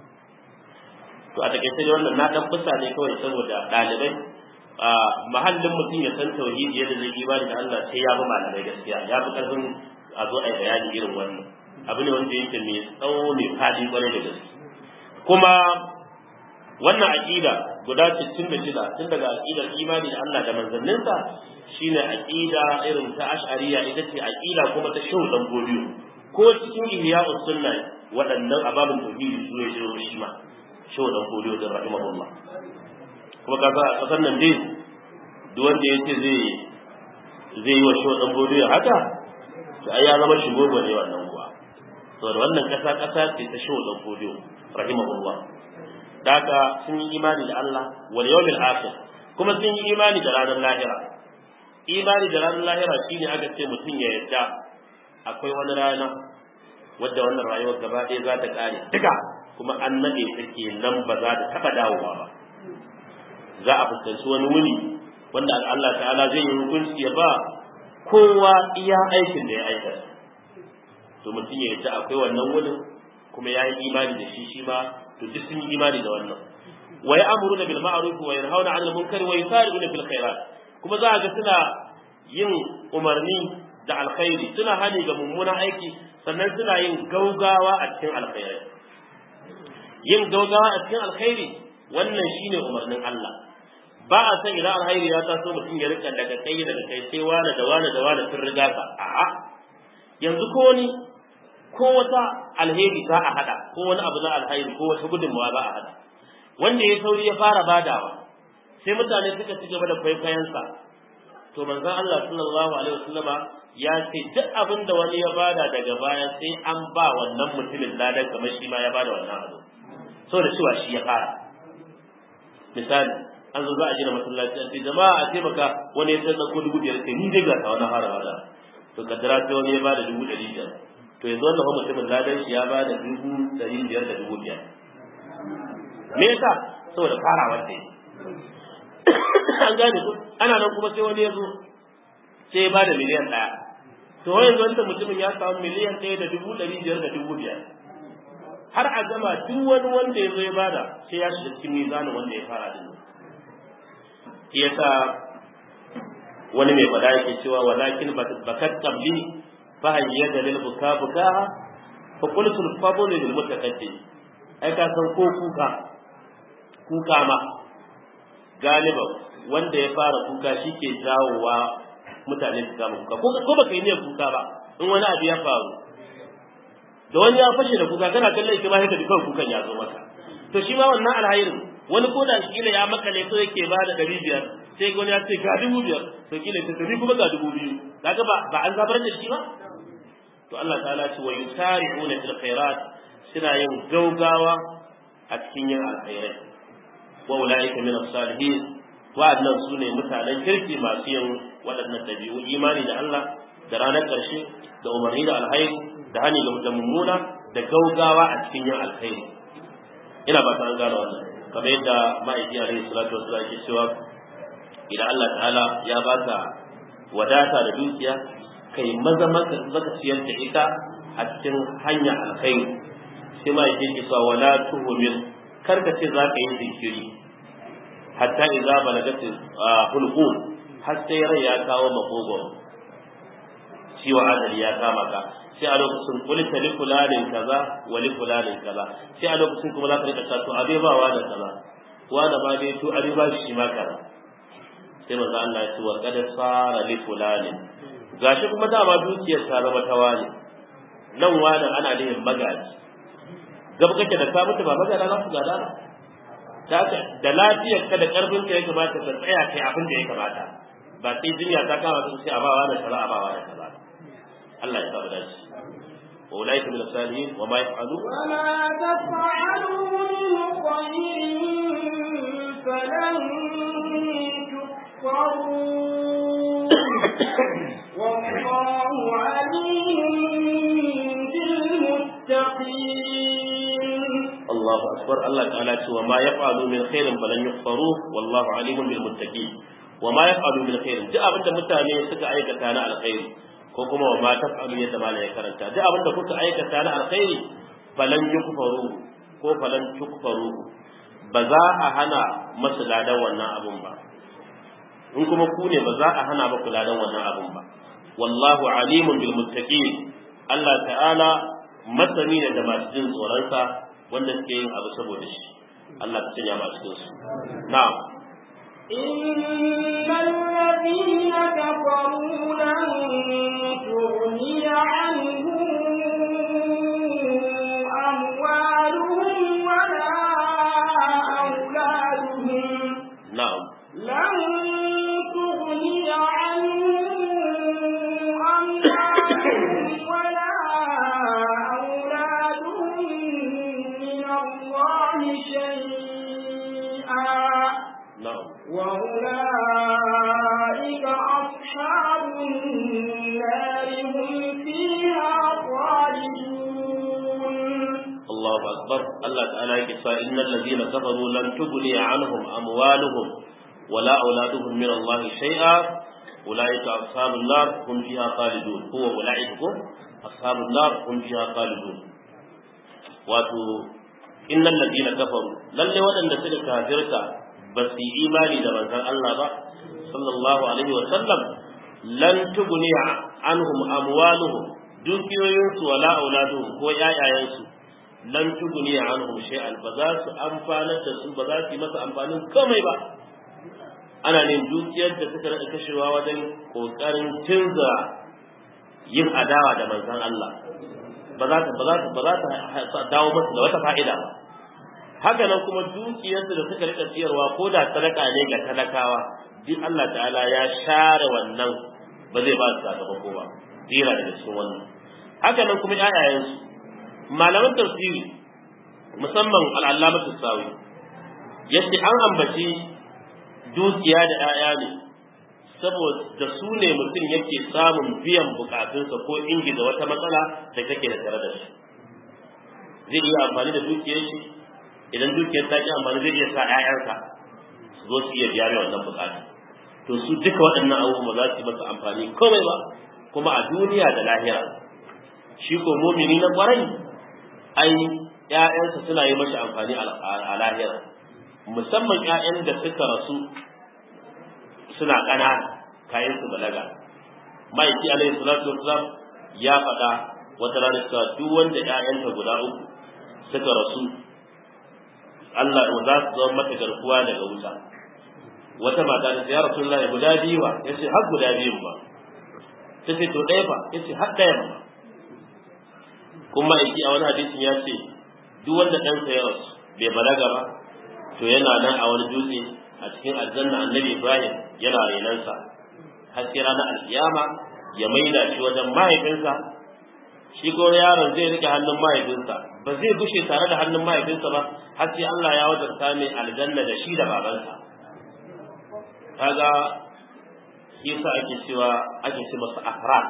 to a takaice dai wannan na dan fusa ne kawai saboda ɗalibai a mahallin mutum ya san tauhidi yadda zai imani da Allah sai ya bi malamai gaskiya ya fi karfin a zo a yi bayani irin wannan abu ne wanda yake mai tsawo mai fadi kwarai da gaske kuma wannan aqida guda 66 tun daga aqidar imani da Allah da manzanninsa shine aqida irin ta ash'ariya ita ce aqida kuma ta shehu dan godiyo ko cikin ihya'us sunna waɗannan ababin tauhidi su ne shehu shi ma shehu dan godiyo da rahimahullah kuma kaga a kasar nan dai duk wanda yace zai zai yi wa shehu dan godiyo haka to ai ya zama shigo ne wannan kuwa saboda wannan kasa kasa ce ta shehu dan godiyo rahimahullah daga sun yi imani da Allah wal yawmil akhir kuma sun yi imani da ranar lahira imani da ranar lahira shine aka ce mutum ya yarda akwai wani rana wadda wannan rayuwar gaba ɗaya za ta ƙare duka kuma an naɗe take nan ba za ta taɓa dawowa ba za a fuskanci wani wuni wanda Allah ta'ala zai yi hukunci ya ba kowa iya aikin da ya aikata to mutum ya yarda akwai wannan wunin kuma ya yi imani da shi shi ma to duk sun yi imani da wannan wa ya'muruna bil ma'ruf wa yanhauna 'anil munkar wa yusari'una fil khairat kuma za a ga suna yin umarni da alkhairi suna hani ga mummunan aiki sannan suna yin gaugawa a cikin alkhairi yin gaugawa a cikin alkhairi wannan shine umarnin Allah ba a san idan alkhairi ya taso mutum ya rika daga kai daga kai sai wani da wani da wani sun riga ka a'a yanzu ko wani ko wata alheri za a hada ko wani abu na alheri ko wata gudunmawa za a hada wanda ya sauri ya fara badawa sai mutane suka ci gaba da kwaikwayonsa to manzon Allah sallallahu alaihi wasallama ya ce duk abin da wani ya bada daga baya sai an ba wannan mutumin ladan kamar shi ma ya bada wannan abu saboda cewa shi ya fara misali an zo za a gina masallaci an ce jama'a a taimaka wani ya san ko dubu biyar sai ni dai ga ta wani fara bada to kaddara sai wani ya bada dubu ɗari biyar to yanzu wannan mutumin ladan shi ya bada dubu ɗari biyar da dubu biyar me yasa saboda farawar da an gane ko ana nan kuma sai wani ya zo sai ya bada miliyan ɗaya to yanzu wanda mutumin ya samu miliyan ɗaya da dubu ɗari biyar da dubu biyar har a gama duk wani wanda ya zo ya bada sai ya shiga cikin mizanin wanda ya fara din shi yasa wani mai faɗa yake cewa walakin bakat qabli fa hayyada lil buka buka fa qultu al fadl lil mutakaddim ai ka san ko kuka kuka ma galiban wanda ya fara kuka shi ke jawowa mutane su kama kuka ko baka yi niyyar kuka ba in wani abu ya faru da wani ya fashe da kuka kana kallon shi ma sai ka ji kawai kukan ya zo maka to shi ma wannan alhairin wani ko da kila ya makale so yake ba da ɗari biyar sai wani ya ce ga dubu biyar to kila ta tafi kuma ga dubu biyu kaga ba ba an zabar da shi ba to Allah ta'ala ce wa yusari'una fil khairat suna yin gaugawa a cikin yin alkhairai wa ulaika min as-salihin wa'annan su ne mutanen kirki masu yin waɗannan dabi'u imani da Allah da ranar ƙarshe da umarni da alkhairi da hani da mummuna da gaugawa a cikin yin alkhairi ina ba ta an gano wannan kamar yadda ma'aiki alaihi salatu wasallam yake cewa idan Allah ta'ala ya baka wadata da dukiya kai maza maka zaka ciyar da ita a cikin hanya alkhairi sai ma'aiki yake cewa wala tuhumil kar ka ce za ka yi zikiri hatta idza balagat hulqum har sai rai ya kawo makogon ciwo adali ya kama ka sai a lokacin kulita li fulanin kaza wa li fulanin kaza sai a lokacin kuma za ka rika ta to abe ba wa da kaza wa da ba dai to abe ba shi ma kaza sai manzo Allah ya ce wa qad sara li fulanin gashi kuma dama dukiyar ta zama ta wani nan wani ana nihin magaji gaba kake da ka mutu ba magana za su gada ba ta da lafiyar ka da karfin ka ya kamata ka tsaya kai abin da ya kamata ba sai jinya ta kama su sai a bawa da kaza a bawa da kaza Allah ya saba dace wa ulaika min as-salihin wa ma yaf'alu wa ma taf'alu min khairin falan tukfaru wallahu alimun bil muttaqin Allahu akbar Allah ta'ala ce wa ma yaf'alu min khairin falan yukfaru wallahu alimun bil muttaqin wa ma yaf'alu min khairin duk abinda mutane suka aikata na alkhairi ko kuma wa ma taf'alu yadda mala ya karanta duk abinda kuka aikata na alkhairi falan yukfaru ko falan tukfaru ba za a hana masu ladan wannan abun ba in kuma ku ne ba za a hana ba ladan wannan abun ba wallahu alimun bil muttaqin Allah ta'ala masani ne da masu jin tsoronsa wanda suke yin abu saboda shi Allah ta sanya ma cikin su na'am إن الذين كفروا لن تغني عنهم أموالهم ولا أولادهم na'am لن تغني عنهم أموالهم ولا أولادهم من الله شيئا na'am وأولئك أصحاب النار هم فيها خالدون Allahu akbar Allah ta'ala yake cewa innal ladina kafaru lan tughni anhum amwaluhum wala auladuhum min Allah shay'a ulaika ashabun nar hum fiha khalidun huwa ulaika ashabun nar hum fiha khalidun wato innal ladina kafaru lalle waɗanda suka kafirta ba su yi imani da manzon Allah ba sallallahu alaihi wa sallam lan tughni anhum amwaluhum dukiyoyinsu wala auladuhum ko ƴaƴayensu lan tuguni anhum shay'an ba za su amfanar da su ba za su yi masa amfanin komai ba ana ne dukiyar da suka rada kashewa wajen kokarin canza yin adawa da manzon Allah ba za ta ba za ta ba za ta dawo masa da wata fa'ida ba haka nan kuma dukiyarsu da suka rika ciyarwa ko da sadaka ne ga talakawa duk Allah ta'ala ya share wannan ba zai ba su sakamako ba zira daga cikin wannan haka nan kuma ƴaƴayensu malaman tafsiri musamman al'allamatu sawi yace an ambaci dukiya da 'ya'ya ne saboda su ne mutum yake samun biyan bukatunsa ko ingiza wata matsala da take da tare da shi zai iya amfani da dukiyar shi idan dukiyar ta ki amfani zai iya sa 'ya'yansa su zo su iya biya mai wannan bukatu to su duka waɗannan abubuwa za su yi masa amfani komai ba kuma a duniya da lahira shi ko mumini na kwarai ai ƴaƴansa suna yi mashi amfani a lahira musamman ƴaƴan da suka rasu suna ƙanana kayan su balaga ma'aiki alaihi salatu wasalam ya faɗa wata rana cewa duk wanda ƴaƴanta guda uku suka rasu Allah za su zama mata garkuwa daga wuta wata mata ta ce ya rasulullahi guda biyu ba yace har guda biyun ba ta ce to ɗaya fa yace har ɗayan ba kuma aiki a wani hadisin ya ce duk wanda ɗansa ya rasu bai balaga ba to yana nan a wani dutse a cikin aljanna annabi ibrahim yana renansa har sai ranar alkiyama ya maida shi wajen mahaifinsa shi ko yaron zai rike hannun mahaifinsa ba zai bushe tare da hannun mahaifinsa ba har sai Allah ya wajarta mai aljanna da shi da babansa kaga shi yasa ake cewa ake ce masa afrad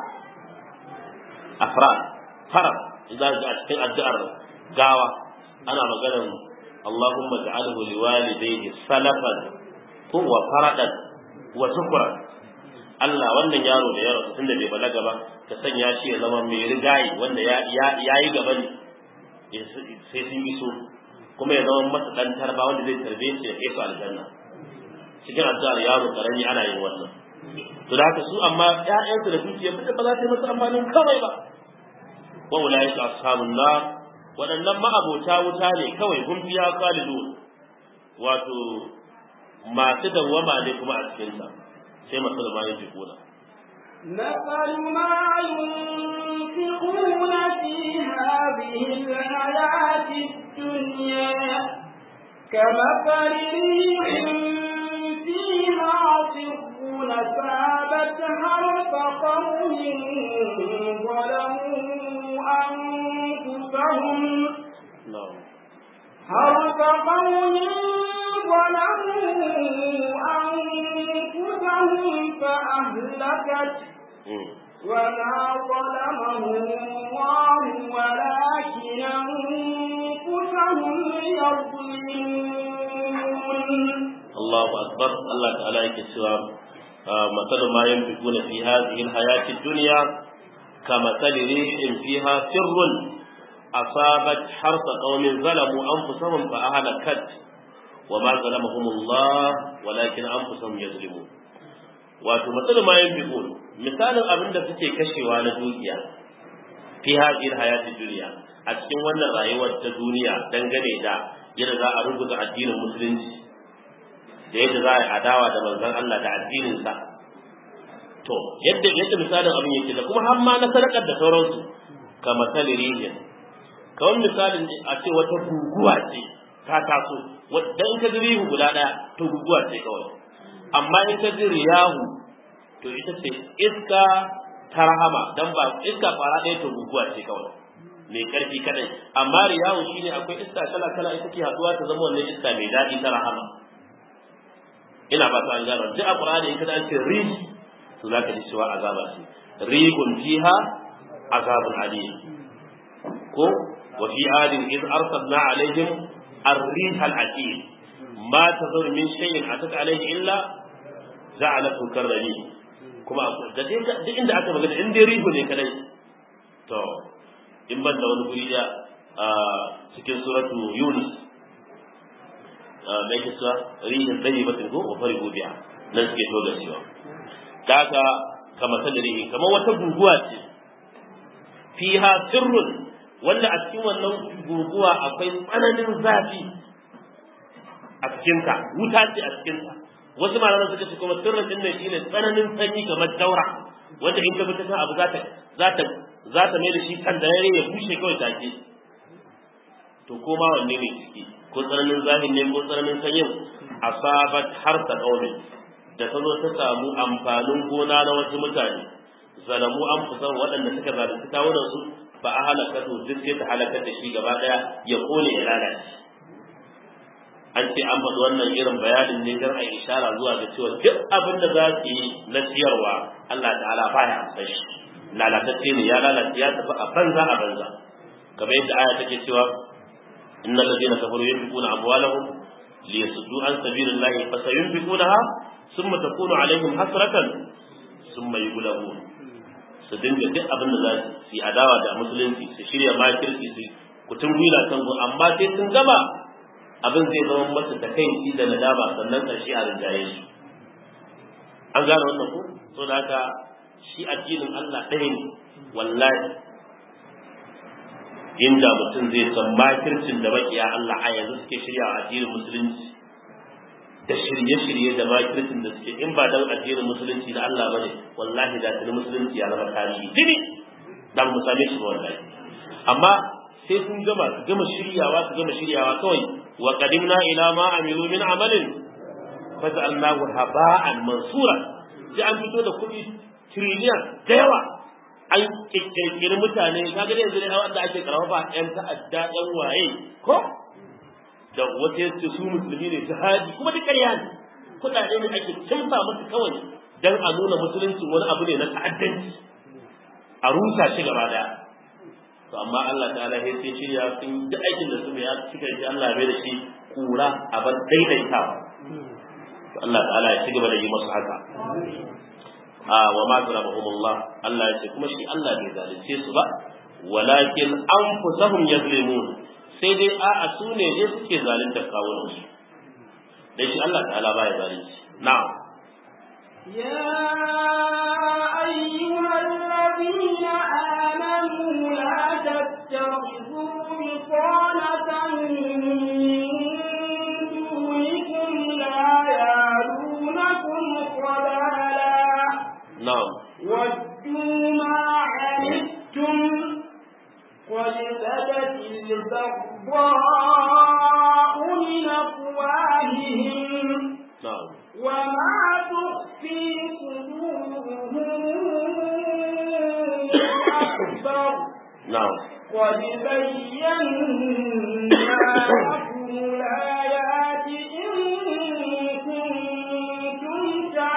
afrad farar idan ga cikin addu'ar gawa ana maganar Allahumma ja'alhu liwalidayhi salafan ko wa faradan wa shukran Allah wannan yaro da yaro tunda bai balaga ba ka sanya shi ya zama mai rigayi wanda ya ya yi gaba ne sai sun iso kuma ya zama masa dan tarba wanda zai tarbe su ya kai su aljanna cikin addu'ar yaro karami ana yin wannan to da haka su amma ƴaƴansu da dukiya ba za ta yi musu amfanin kawai ba wa ulaika ashabun nar waɗannan ma'abota wuta ne kawai hum fiha khalidun wato masu dawwama ne kuma a cikin ta sai masu da bayan jikuna مثل ما ينفقون في هذه الحياة الدنيا كمثل ريح فيها صر ثابت حرف قوم ظلموا أنفسهم حرف قوم ظلموا أنفسهم فأهلكت وما ظلمهم الله ولكن أنفسهم يظلمون الله أكبر الله تعالى يكسوا مثل ما ينفقون في هذه الحياة الدنيا كمثل ريح فيها سر أصابت حرث قوم ظلموا أنفسهم فأهلكت وما ظلمهم الله ولكن أنفسهم يظلمون wato matsalar ma yin bikon misalin abin da suke kashewa na dukiya fi hadhihi hayati duniya a cikin wannan rayuwar ta duniya dangane da yadda za a rubuta addinin musulunci da yadda za a yi adawa da manzon Allah da addinin sa to yadda yadda misalin abin yake da kuma har ma na sadakar da sauransu kamar talirihin kawai misalin a ce wata guguwa ce ta taso wadda in ka ji rihu guda ɗaya to guguwa ce kawai amma in ka ji riyahu to ita ce iska ta rahama dan ba iska fara ɗaya to guguwa ce kawai mai ƙarfi kadai amma riyahu shine akwai iska kala kala ita ke haɗuwa ta zama wannan iska mai daɗi ta rahama ina ba ta an gano duk a Qur'ani in ka an ce rih to zaka ji cewa azaba ce rihun fiha azabun alim ko wa fi adin iz arsalna alaihim الريح العتيد ما تظهر من شيء أتت عليه إلا جعلته كالرميم kuma da duk inda aka magana in dai rihu ne kadai to in ban da wani guri da a cikin suratu yunus da yake sa rihin tsayi batin ko wa fari gobiya nan suke to da cewa da haka kamar sa rihi kamar wata guguwa ce fiha sirrun wanda a cikin wannan guguwa akwai tsananin zafi a cikinta wuta ce a cikinta wasu malaman suka ce kuma sirrin din nan shine tsananin sanyi kamar daura wanda in ka bi ta abu za ta za ta za ta mai da shi kan da ya bushe kawai take to ko ma wanne ne ciki ko tsananin zahin ne ko tsananin sanyin asabat har ta kaune da ta zo ta samu amfanin gona na wasu mutane zalamu an fusan waɗanda suka zalunci kawunan su ba a halaka to duk sai ta halakar da shi gaba daya ya kone ya lalace an ce an faɗi wannan irin bayanin ne don a yi ishara zuwa ga cewa duk abin da za su yi na ciyarwa Allah ta'ala baya amsa shi lalatacce ne ya lalace ya tafi a banza a banza kamar yadda aya take cewa innal ladina kafaru yunfiquna amwalahum liyasuddu an sabilillahi fasayunfiqunaha thumma takunu alaihim hasratan thumma yughlabun su dinga duk abin da za su yi adawa da musulunci su shirya makirci su kutun gwila kan zo amma sai sun gama abin zai zama masa da kai da nadama sannan ƙarshe a rinjaye shi an gane wannan ko so da haka shi addinin Allah ɗaya ne wallahi inda mutum zai san makircin da makiya Allah a yanzu suke shirya a addinin musulunci da shirye-shirye da makircin da suke in ba dan addinin musulunci da Allah bane wallahi da tuni musulunci ya zama tarihi tuni dan mu same shi ba wallahi amma sai sun gama su gama shiryawa su gama shiryawa kawai wa qadimna ila ma amilu min amalin faj'alnahu haba'an mansura sai an fito da kuɗi trillion da yawa an kirkiri mutane kaga yanzu ne wanda ake karfafa yan ta'adda yan waye ko da wata yace su musulmi ne jihadi kuma duk ƙarya ne kuɗaɗe ne ake cimfa musu kawai dan a nuna musulunci wani abu ne na ta'addanci a rusa shi gaba daya to amma Allah ta'ala ya ce shirya sun duk aikin da su ya cika shi Allah bai da shi kura a bar daidaitawa to Allah ta'ala ya ci gaba da yi masu haka a wa ma zarabahumullah Allah ya ce kuma shi Allah bai zalunce su ba walakin anfusahum yazlimun sai dai a'a su ne ne suke zalunta kawunan su dan shi Allah ta'ala baya zalunci na'am يا أيها الذين آمنوا لا تتخذوا بطانة من دونكم لا يعلونكم خبالا na'am ودوا ما عنتم قد بدت البغضاء من أفواههم na'am وما تخفي صدورهم أكبر na'am قد بينا لكم الآيات إن كنتم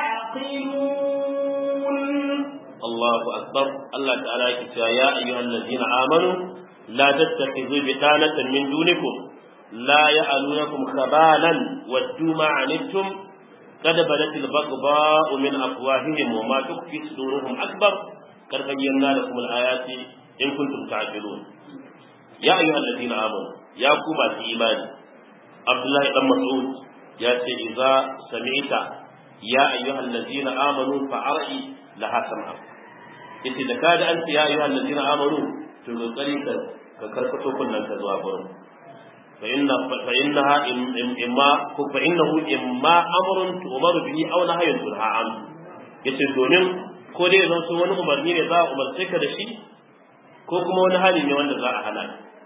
تعقلون Allahu akbar Allah ta'ala yake cewa ya ayyuhal ladzina amanu la tattakhidhu bitanatan min dunikum la ya'alunakum khabalan waddu ma anittum qad badat al-baghdha'u min afwahihim wa ma tukfi suduruhum akbar qad bayyana lakum al-ayati in kuntum ta'qilun ya ayyuhal ladzina amanu ya ku masu imani Abdullahi dan Mas'ud ya ce idza sami'ta ya ayyuhal ladzina amanu fa'ar'i laha sam'a yace da kada an ce ya ayyuhal ladina amanu to kokari ka ka karkato kunnan ka zuwa gurin fa inna fa innaha imma ko fa innahu imma amrun tu'maru bihi aw nahyun tunha an yace domin ko dai zan so wani umarni ne za a umarce ka da shi ko kuma wani hali ne wanda za a hana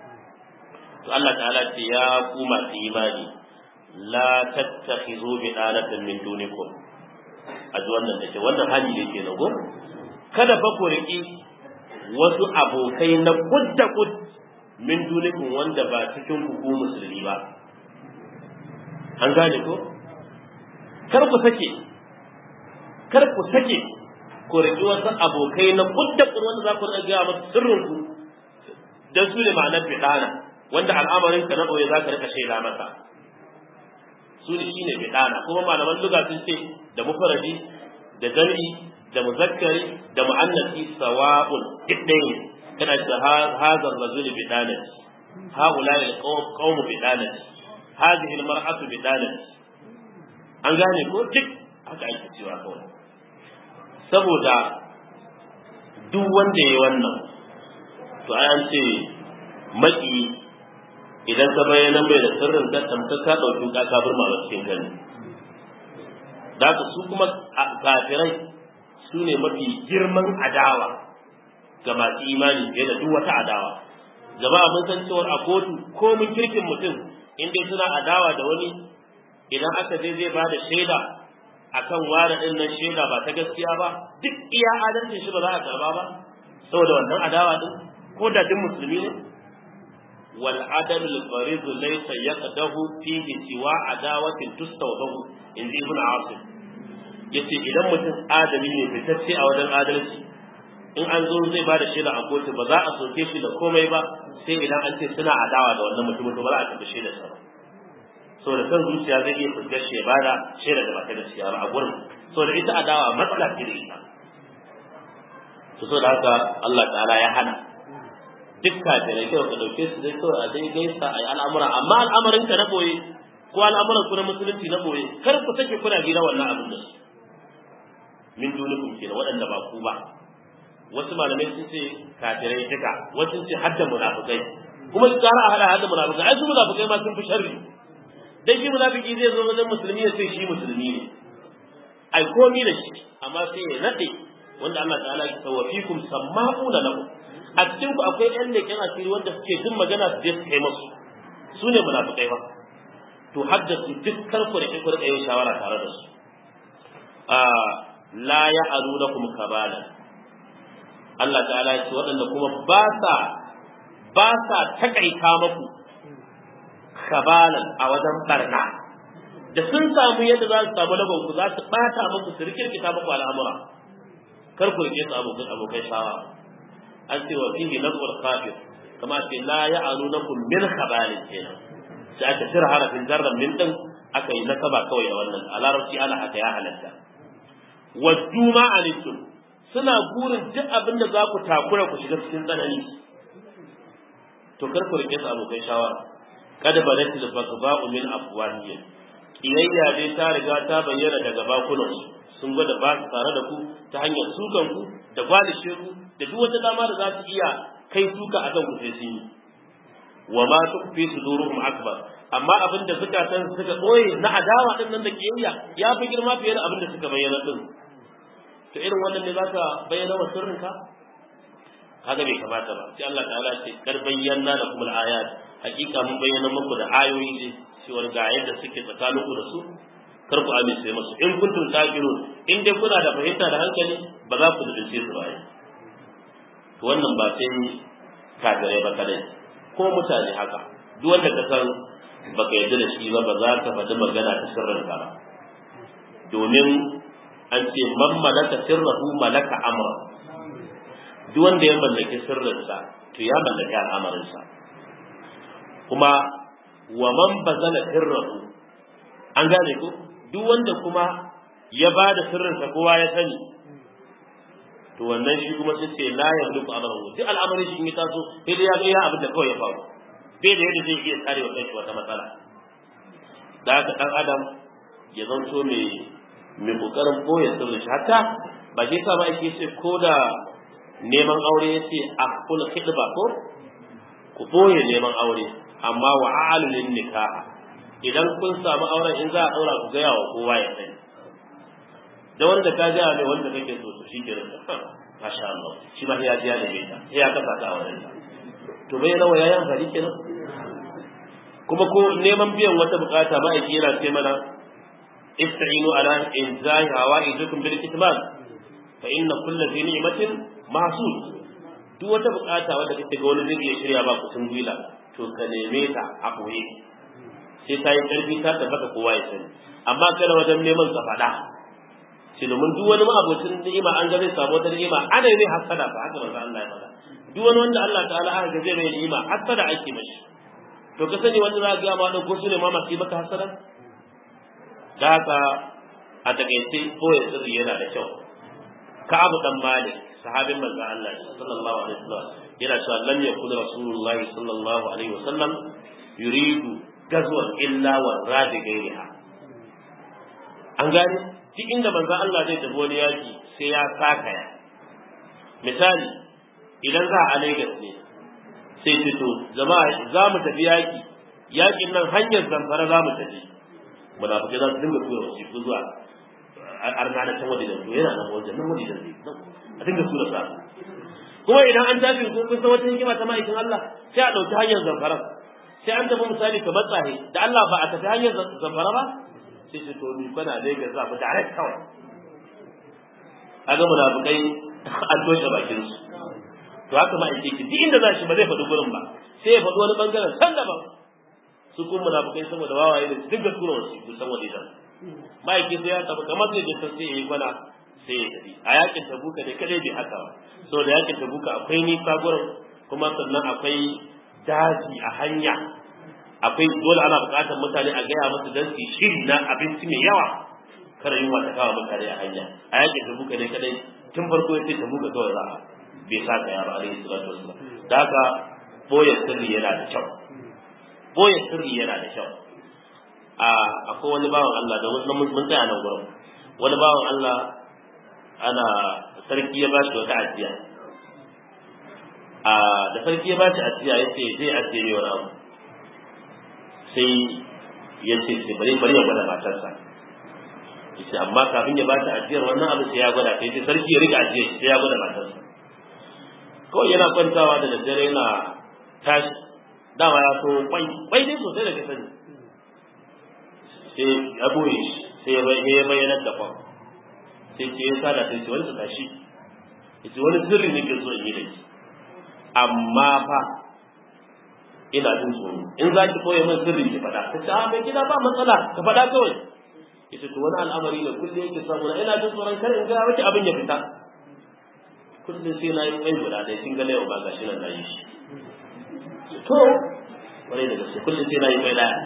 to Allah ta'ala ce ya ku masu imani la tattakhizu bi alatan min dunikum a ji wannan da ke wannan hali ne ke nago kada fa ku riƙi wasu abokai na kud da kud min dunikun wanda ba cikin ku ku musulmi ba an gane ko kar ku sake kar ku sake ku riƙi wasu abokai na kud da kud wanda za ku riƙa gaya masu sirrin ku dan su ne ma'anar bidana wanda al'amarin ka na ɓoye za ka riƙa shaida masa su ne shine bidana kuma malaman luga sun ce da mufaradi da jami'i da muzakkari da mu'annasi sawa'un duk ɗaya ne kana da hazar rajul bidanati haula al qawm bidanati hadhihi al mar'atu bidanati an gane ko duk haka ake cewa kawai saboda duk wanda yayi wannan to an ce maki idan ka bayyana mai da sirrin ka tamka ka dauki ka ka burma ba cikin gani da haka su kuma kafirai su ne mafi girman adawa ga masu imani fiye da duk wata adawa jama'a mun san cewar a kotu ko mun kirkin mutum in dai suna adawa da wani idan aka je zai ba da shaida akan ware din nan shaida ba ta gaskiya ba duk iya adalcin shi ba za a karba ba saboda wannan adawa din ko da duk musulmi ne wal adal al farid laysa yaqdahu fihi siwa adawatin tustawdahu in ibn asim yace idan mutum adali ne fitacce a wajen adalci in an zo zai ba da shaida a kotu ba za a soke shi da komai ba sai idan an ce suna adawa da wannan mutumin to ba za a tafi shaida sa ba so da kan zuciya zai iya fuskar shi ya bada shaida da ba ta gaskiya ba a gurin so da ita adawa matsala ce da ita to so da haka Allah ta'ala ya hana duk kafirai kyau ka dauke su dai kawai a dai gaisa a yi al'amura amma al'amarin ka na boye ko al'amuran ku na musulunci na boye kar ku sake kuna gida wannan abin da su min dunikum kenan waɗanda ba ku ba wasu malamai sun ce kafirai duka wasu sun ce hadda munafikai kuma su kara a hada hadda munafikai ai su munafikai ma sun fi sharri dan shi munafiki zai zo wajen musulmi ya ce shi musulmi ne ai komi da shi amma sai ya nade wanda Allah ta'ala ya tsawa fikum samma'una lahu a cikin ku akwai ƴan leƙen asiri wanda suke jin magana su je su kai musu su ne munafikai ba to haddasu duk karku da ku rika yin shawara tare da su la ya'alunakum kabala Allah ta'ala ya ce waɗanda kuma ba sa ba sa takaita maku kabalan a wajen barna da sun samu yadda za su samu lagon ku za su bata muku su rikirkita muku al'amura kar ku rike su abokan abokai shawa an ce wa fihi nazar kafir kama ce la ya'alunakum min kabalin kenan sai aka tira harafin zarran min din aka yi nasaba kawai da wannan a larabci ana haka ya halatta waddu ma anittum suna burin duk abin da za ku takura ku shiga cikin tsanani to kar ku rike su abokai shawara kada balat al baghdha'u min afwahihim kiyayya dai ta riga ta bayyana daga bakunan sun gwada ba su tare da ku ta hanyar sukan ku da gwalishe ku da duk wata dama da za su iya kai suka akan ku sai sun yi wa ma tukfi suduruhum akbar amma abin da zukatan suka boye na adawa din nan da kiyayya ya fi girma fiye da abin da suka bayyana din to irin wannan ne zaka bayyana wa sirrinka kaga bai kamata ba sai Allah ta'ala ce kar bayyana da kuma ayat hakika mun bayyana muku da ayoyi ne cewa ga yadda suke tsakanin ku da su kar ku amince musu in kuntum taqilun in dai kuna da fahimta da hankali ba za ku dace su ba to wannan ba sai kafirai ba kadai ko mutane haka duk wanda ka san baka yarda da shi ba ba za ka faɗi magana ta sirrinka ba domin an ce man malaka sirrahu malaka amra duk wanda ya mallaki sirrinsa to ya mallaki al'amarinsa kuma wa man bazala sirrahu an gane ko duk wanda kuma ya ba da sirrinsa kowa ya sani to wannan shi kuma sai ce la ya mulku amrahu duk al'amarin shi in ya taso sai dai ya ga ya abin da kawai ya faru bai da yadda zai iya tsare wa kanshi wata matsala da haka dan adam ya zanto mai mai kokarin boye sirri shi hatta ba shi yasa ba ake ce ko da neman aure ya ce a kula khidba ko ku boye neman aure amma wa alilin nikaha idan kun samu auren in za a daura ku gaya wa kowa ya sani da wanda ka gaya mai wanda kake so to shi ke rinka masha Allah shi ma ya ji ya neme ta sai ya kasa ta a wurin to bai nawa yayi amfani kenan kuma ko neman biyan wata bukata ma'aiki yana ce mana ista'inu ala inzai hawaijukum bil kitman fa inna kullu dhi ni'matin mahsud duk wata bukata wanda kake ga wani zai iya shirya ba kusun gwila to ka neme ta a boye sai ta yi karfi ta tabbata kowa ya sani amma kada wajen neman ka faɗa shi domin duk wani ma'abocin ni'ima an ga zai samu wata ni'ima ana yi mai hasada ba haka manzo Allah ya faɗa duk wani wanda Allah ta'ala aka ga zai mai ni'ima hasada ake mashi to ka sani wanda za ka ga ma ko su ne ma masu maka hasada da haka a takaice koya sirri yana da kyau ka'abu dan malik sahabin manzo Allah sallallahu alaihi wasallam yana cewa lam yakun rasulullah sallallahu alaihi wasallam yuridu gazwan illa wa radi gairiha an gane duk inda manzo Allah zai tafi wani yaki sai ya sakaya misali idan za a Lagos ne sai fito jama'a za mu tafi yaki yakin nan hanyar zamfara za mu tafi munafikai za su dinga tura wasiƙu zuwa arna da can waje da to yana nan wajen nan waje da zai a dinga tura sa kuma idan an tafi ko kun san wata hikima ta ma'aikin Allah sai a ɗauki hanyar zamfara sai an tafi misali kamar tsahe da Allah ba a tafi hanyar zamfara ba sai su to ni kana Lagos za mu direct kawai a ga munafikai an toshe bakin su to haka ma ake ki duk inda za shi ba zai faɗi gurin ba sai ya faɗi wani bangaren san daban su kuma munafikai saboda wawaye da duk da tura wasu su san wani dan ma'aiki sai ya tafi kamar zai je sai ya yi kwana sai ya tafi a yakin tabuka ne kadai bai haka ba saboda yakin tabuka akwai nisa gurin kuma sannan akwai daji a hanya akwai dole ana buƙatar mutane a gaya musu dan su shiri na abinci mai yawa kada yunwa ta kawo mutane a hanya a yakin tabuka ne kadai tun farko ya ce tabuka kawai za a bai sa ka yaro alaihi salatu wasallam da haka boye sirri yana da kyau boye sirri yana da kyau a akwai wani bawan Allah da wani mun tsaya nan gurin wani bawan Allah ana sarki ya bashi wata ajiya a da sarki ya bashi ajiya ya ce zai ajiye mai wani abu sai ya ce sai bari bari ya gwada matarsa ya ce amma kafin ya bashi ajiyar wannan abu sai ya gwada sai sarki ya riga ajiyar sai ya gwada matarsa kawai yana kwantawa da daddare yana tashi dama ya so kwai kwai dai sosai da ka sani sai ya boye shi sai ya bayyana da kwan sai ce ya sada sai ce wani su tashi ya ce wani sirri ne ke so in yi da shi amma fa ina jin tsoro in za ki koya min sirri ki faɗa ta ce a mai gida ba matsala ka faɗa kawai ya ce to wani al'amari da kullum yake samu na ina jin tsoron kar in ga miki abin ya fita kullum sai na yi kwai guda ɗaya kin ga yau ba gashi nan na yi shi to kwarai da gaske kullum sai na yi kwai ɗaya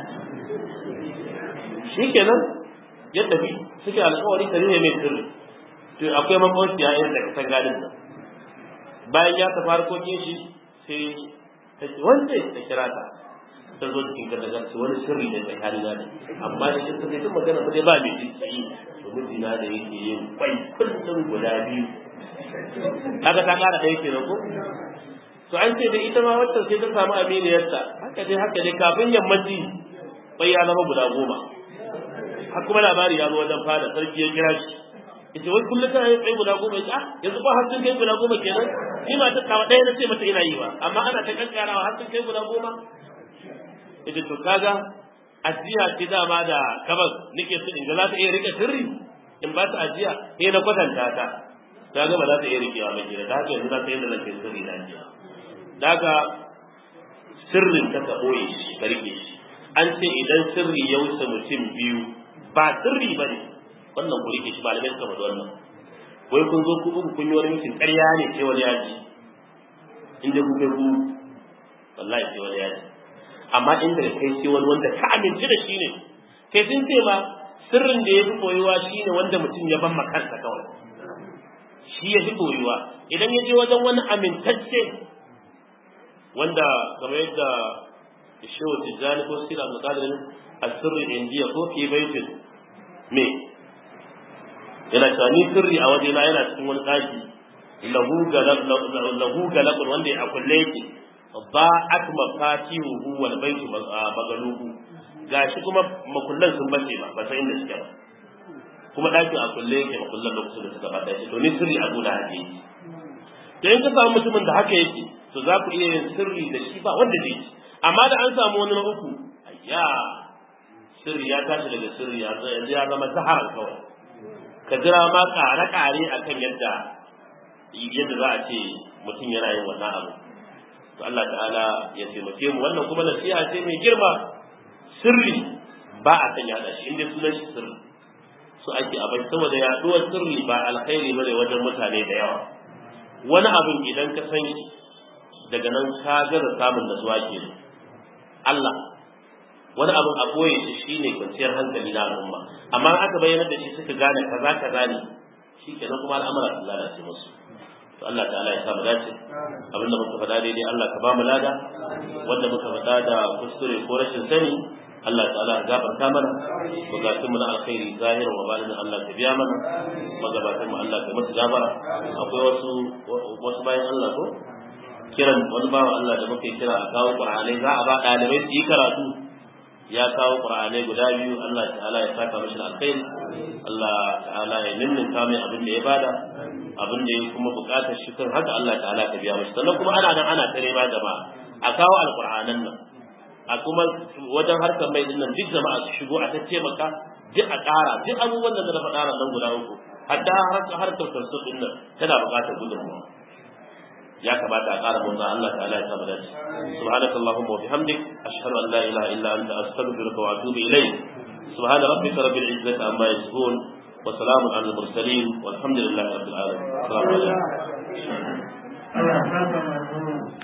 shi kenan ya tafi suke alkawari ta ne mai sirri to akwai makwabci ya yin daga san gadin nan bayan ya tafi harkokin shi sai ta ce wanda ta kira ta ta zo cikin ka daga ce wani sirri da tsakani na ne amma da ita ta magana ba dai ba mai jin tsayi to mijina da yake yin kwai kullum guda biyu kaga ta kara ɗaya kenan ko to an ce da ita ma wacce sai ta samu aminiyarta haka dai haka dai kafin yammaci bai ya zama guda goma har kuma labari ya zo wajen fada sarki ya kira shi ita wai kullum tana yin tsaye guda goma ya yanzu ba har sun kai guda goma kenan ni ma ta kawo ɗaya na ce mata ina yi ba amma ana ta kankarawa har sun kai guda goma ita to kaga ajiya ce dama da kabas nake so in ga za ta iya rike sirri in ba ta ajiya sai na kwatanta ta ta ga ba za ta iya rikewa ba kenan da haka yanzu za ta yi da zan kai sirri na ajiya daga sirrin ta ka ɓoye shi ka rike shi an ce idan sirri ya wuce mutum biyu ba sirri ba ne wannan ku rike shi malamai suka faɗi wannan wai kun zo ku uku kun yi wani mutum ƙarya ne sai wani yaji inda ku kai ku wallahi sai wani yaji amma inda da kai sai wani wanda ka amince da shi ne kai sun ce ma sirrin da ya fi koyuwa shi ne wanda mutum ya ban makansa kawai shi ya fi koyuwa idan ya je wajen wani amintacce wanda kamar yadda shehu tijjani ko sira al-qadirin asirri indiya ko fi baitin me yana cewa ni sirri a wajena yana cikin wani ɗaki lahu galakun wanda ya kulle yake ba ak mafatihu wal baitu magaluhu gashi kuma makullan sun bace ba ba sai inda suke ba kuma ɗakin a kulle yake makullan lokacin da suka bata shi to ni sirri a gona hake yake to in ka samu mutumin da haka yake to za ku iya yin sirri da shi ba wanda zai ci amma da an samu wani na uku ayya sirri ya tashi daga sirri yanzu ya zama zaharar kawai ka jira ma ƙare-ƙare a kan yadda yadda za a ce mutum yana yin wannan abu to Allah ta'ala ya taimake mu wannan kuma nasiha ce mai girma sirri ba a san yada shi inda sunan shi sirri su ake abai saboda yaduwar sirri ba alkhairi bane wajen mutane da yawa wani abin idan ka san shi daga nan ka gaza samun nasuwa ke Allah wani abin a boye shi shine kwanciyar hankali na al'umma amma aka bayyana da shi suka gane kaza kaza ne shikenan kuma al'amura sun lalace musu to Allah ta'ala ya samu dace abin da muka faɗa daidai Allah ka ba mu lada wanda muka faɗa da kuskure ko rashin sani Allah ta'ala ya gafarta mana bukatun mu na alkhairi zahirin wa balin Allah ka biya mana magabatan mu Allah ka musu gabara akwai wasu wasu bayan Allah ko kiran wani bawa Allah da muke kira a kawo Qur'anai za a ba ɗalibai su yi karatu ya kawo qur'anai guda biyu Allah ta'ala ya saka mashi alkhairi Allah ta'ala ya ninninka mai abin da ya bada abin da ya kuma bukatar shi kan haka Allah ta'ala ka biya mashi sannan kuma ana nan ana tare ma jama'a a kawo alqur'anan nan a kuma wajen harkar mai dinnan duk jama'a su shigo a tattaimaka duk a ƙara duk abubuwan da na faɗa nan guda uku hatta harkar harkar tafsir din nan tana buƙatar gudunmawa ya kamata a ƙara motsa Allah ta'ala ya saba dace subhanaka allahumma wa bihamdik ashhadu an la ilaha illa anta astaghfiruka wa atubu ilayk subhana rabbika rabbil izzati amma yasifun wa salamun alal mursalin walhamdulillahi rabbil alamin assalamu alaikum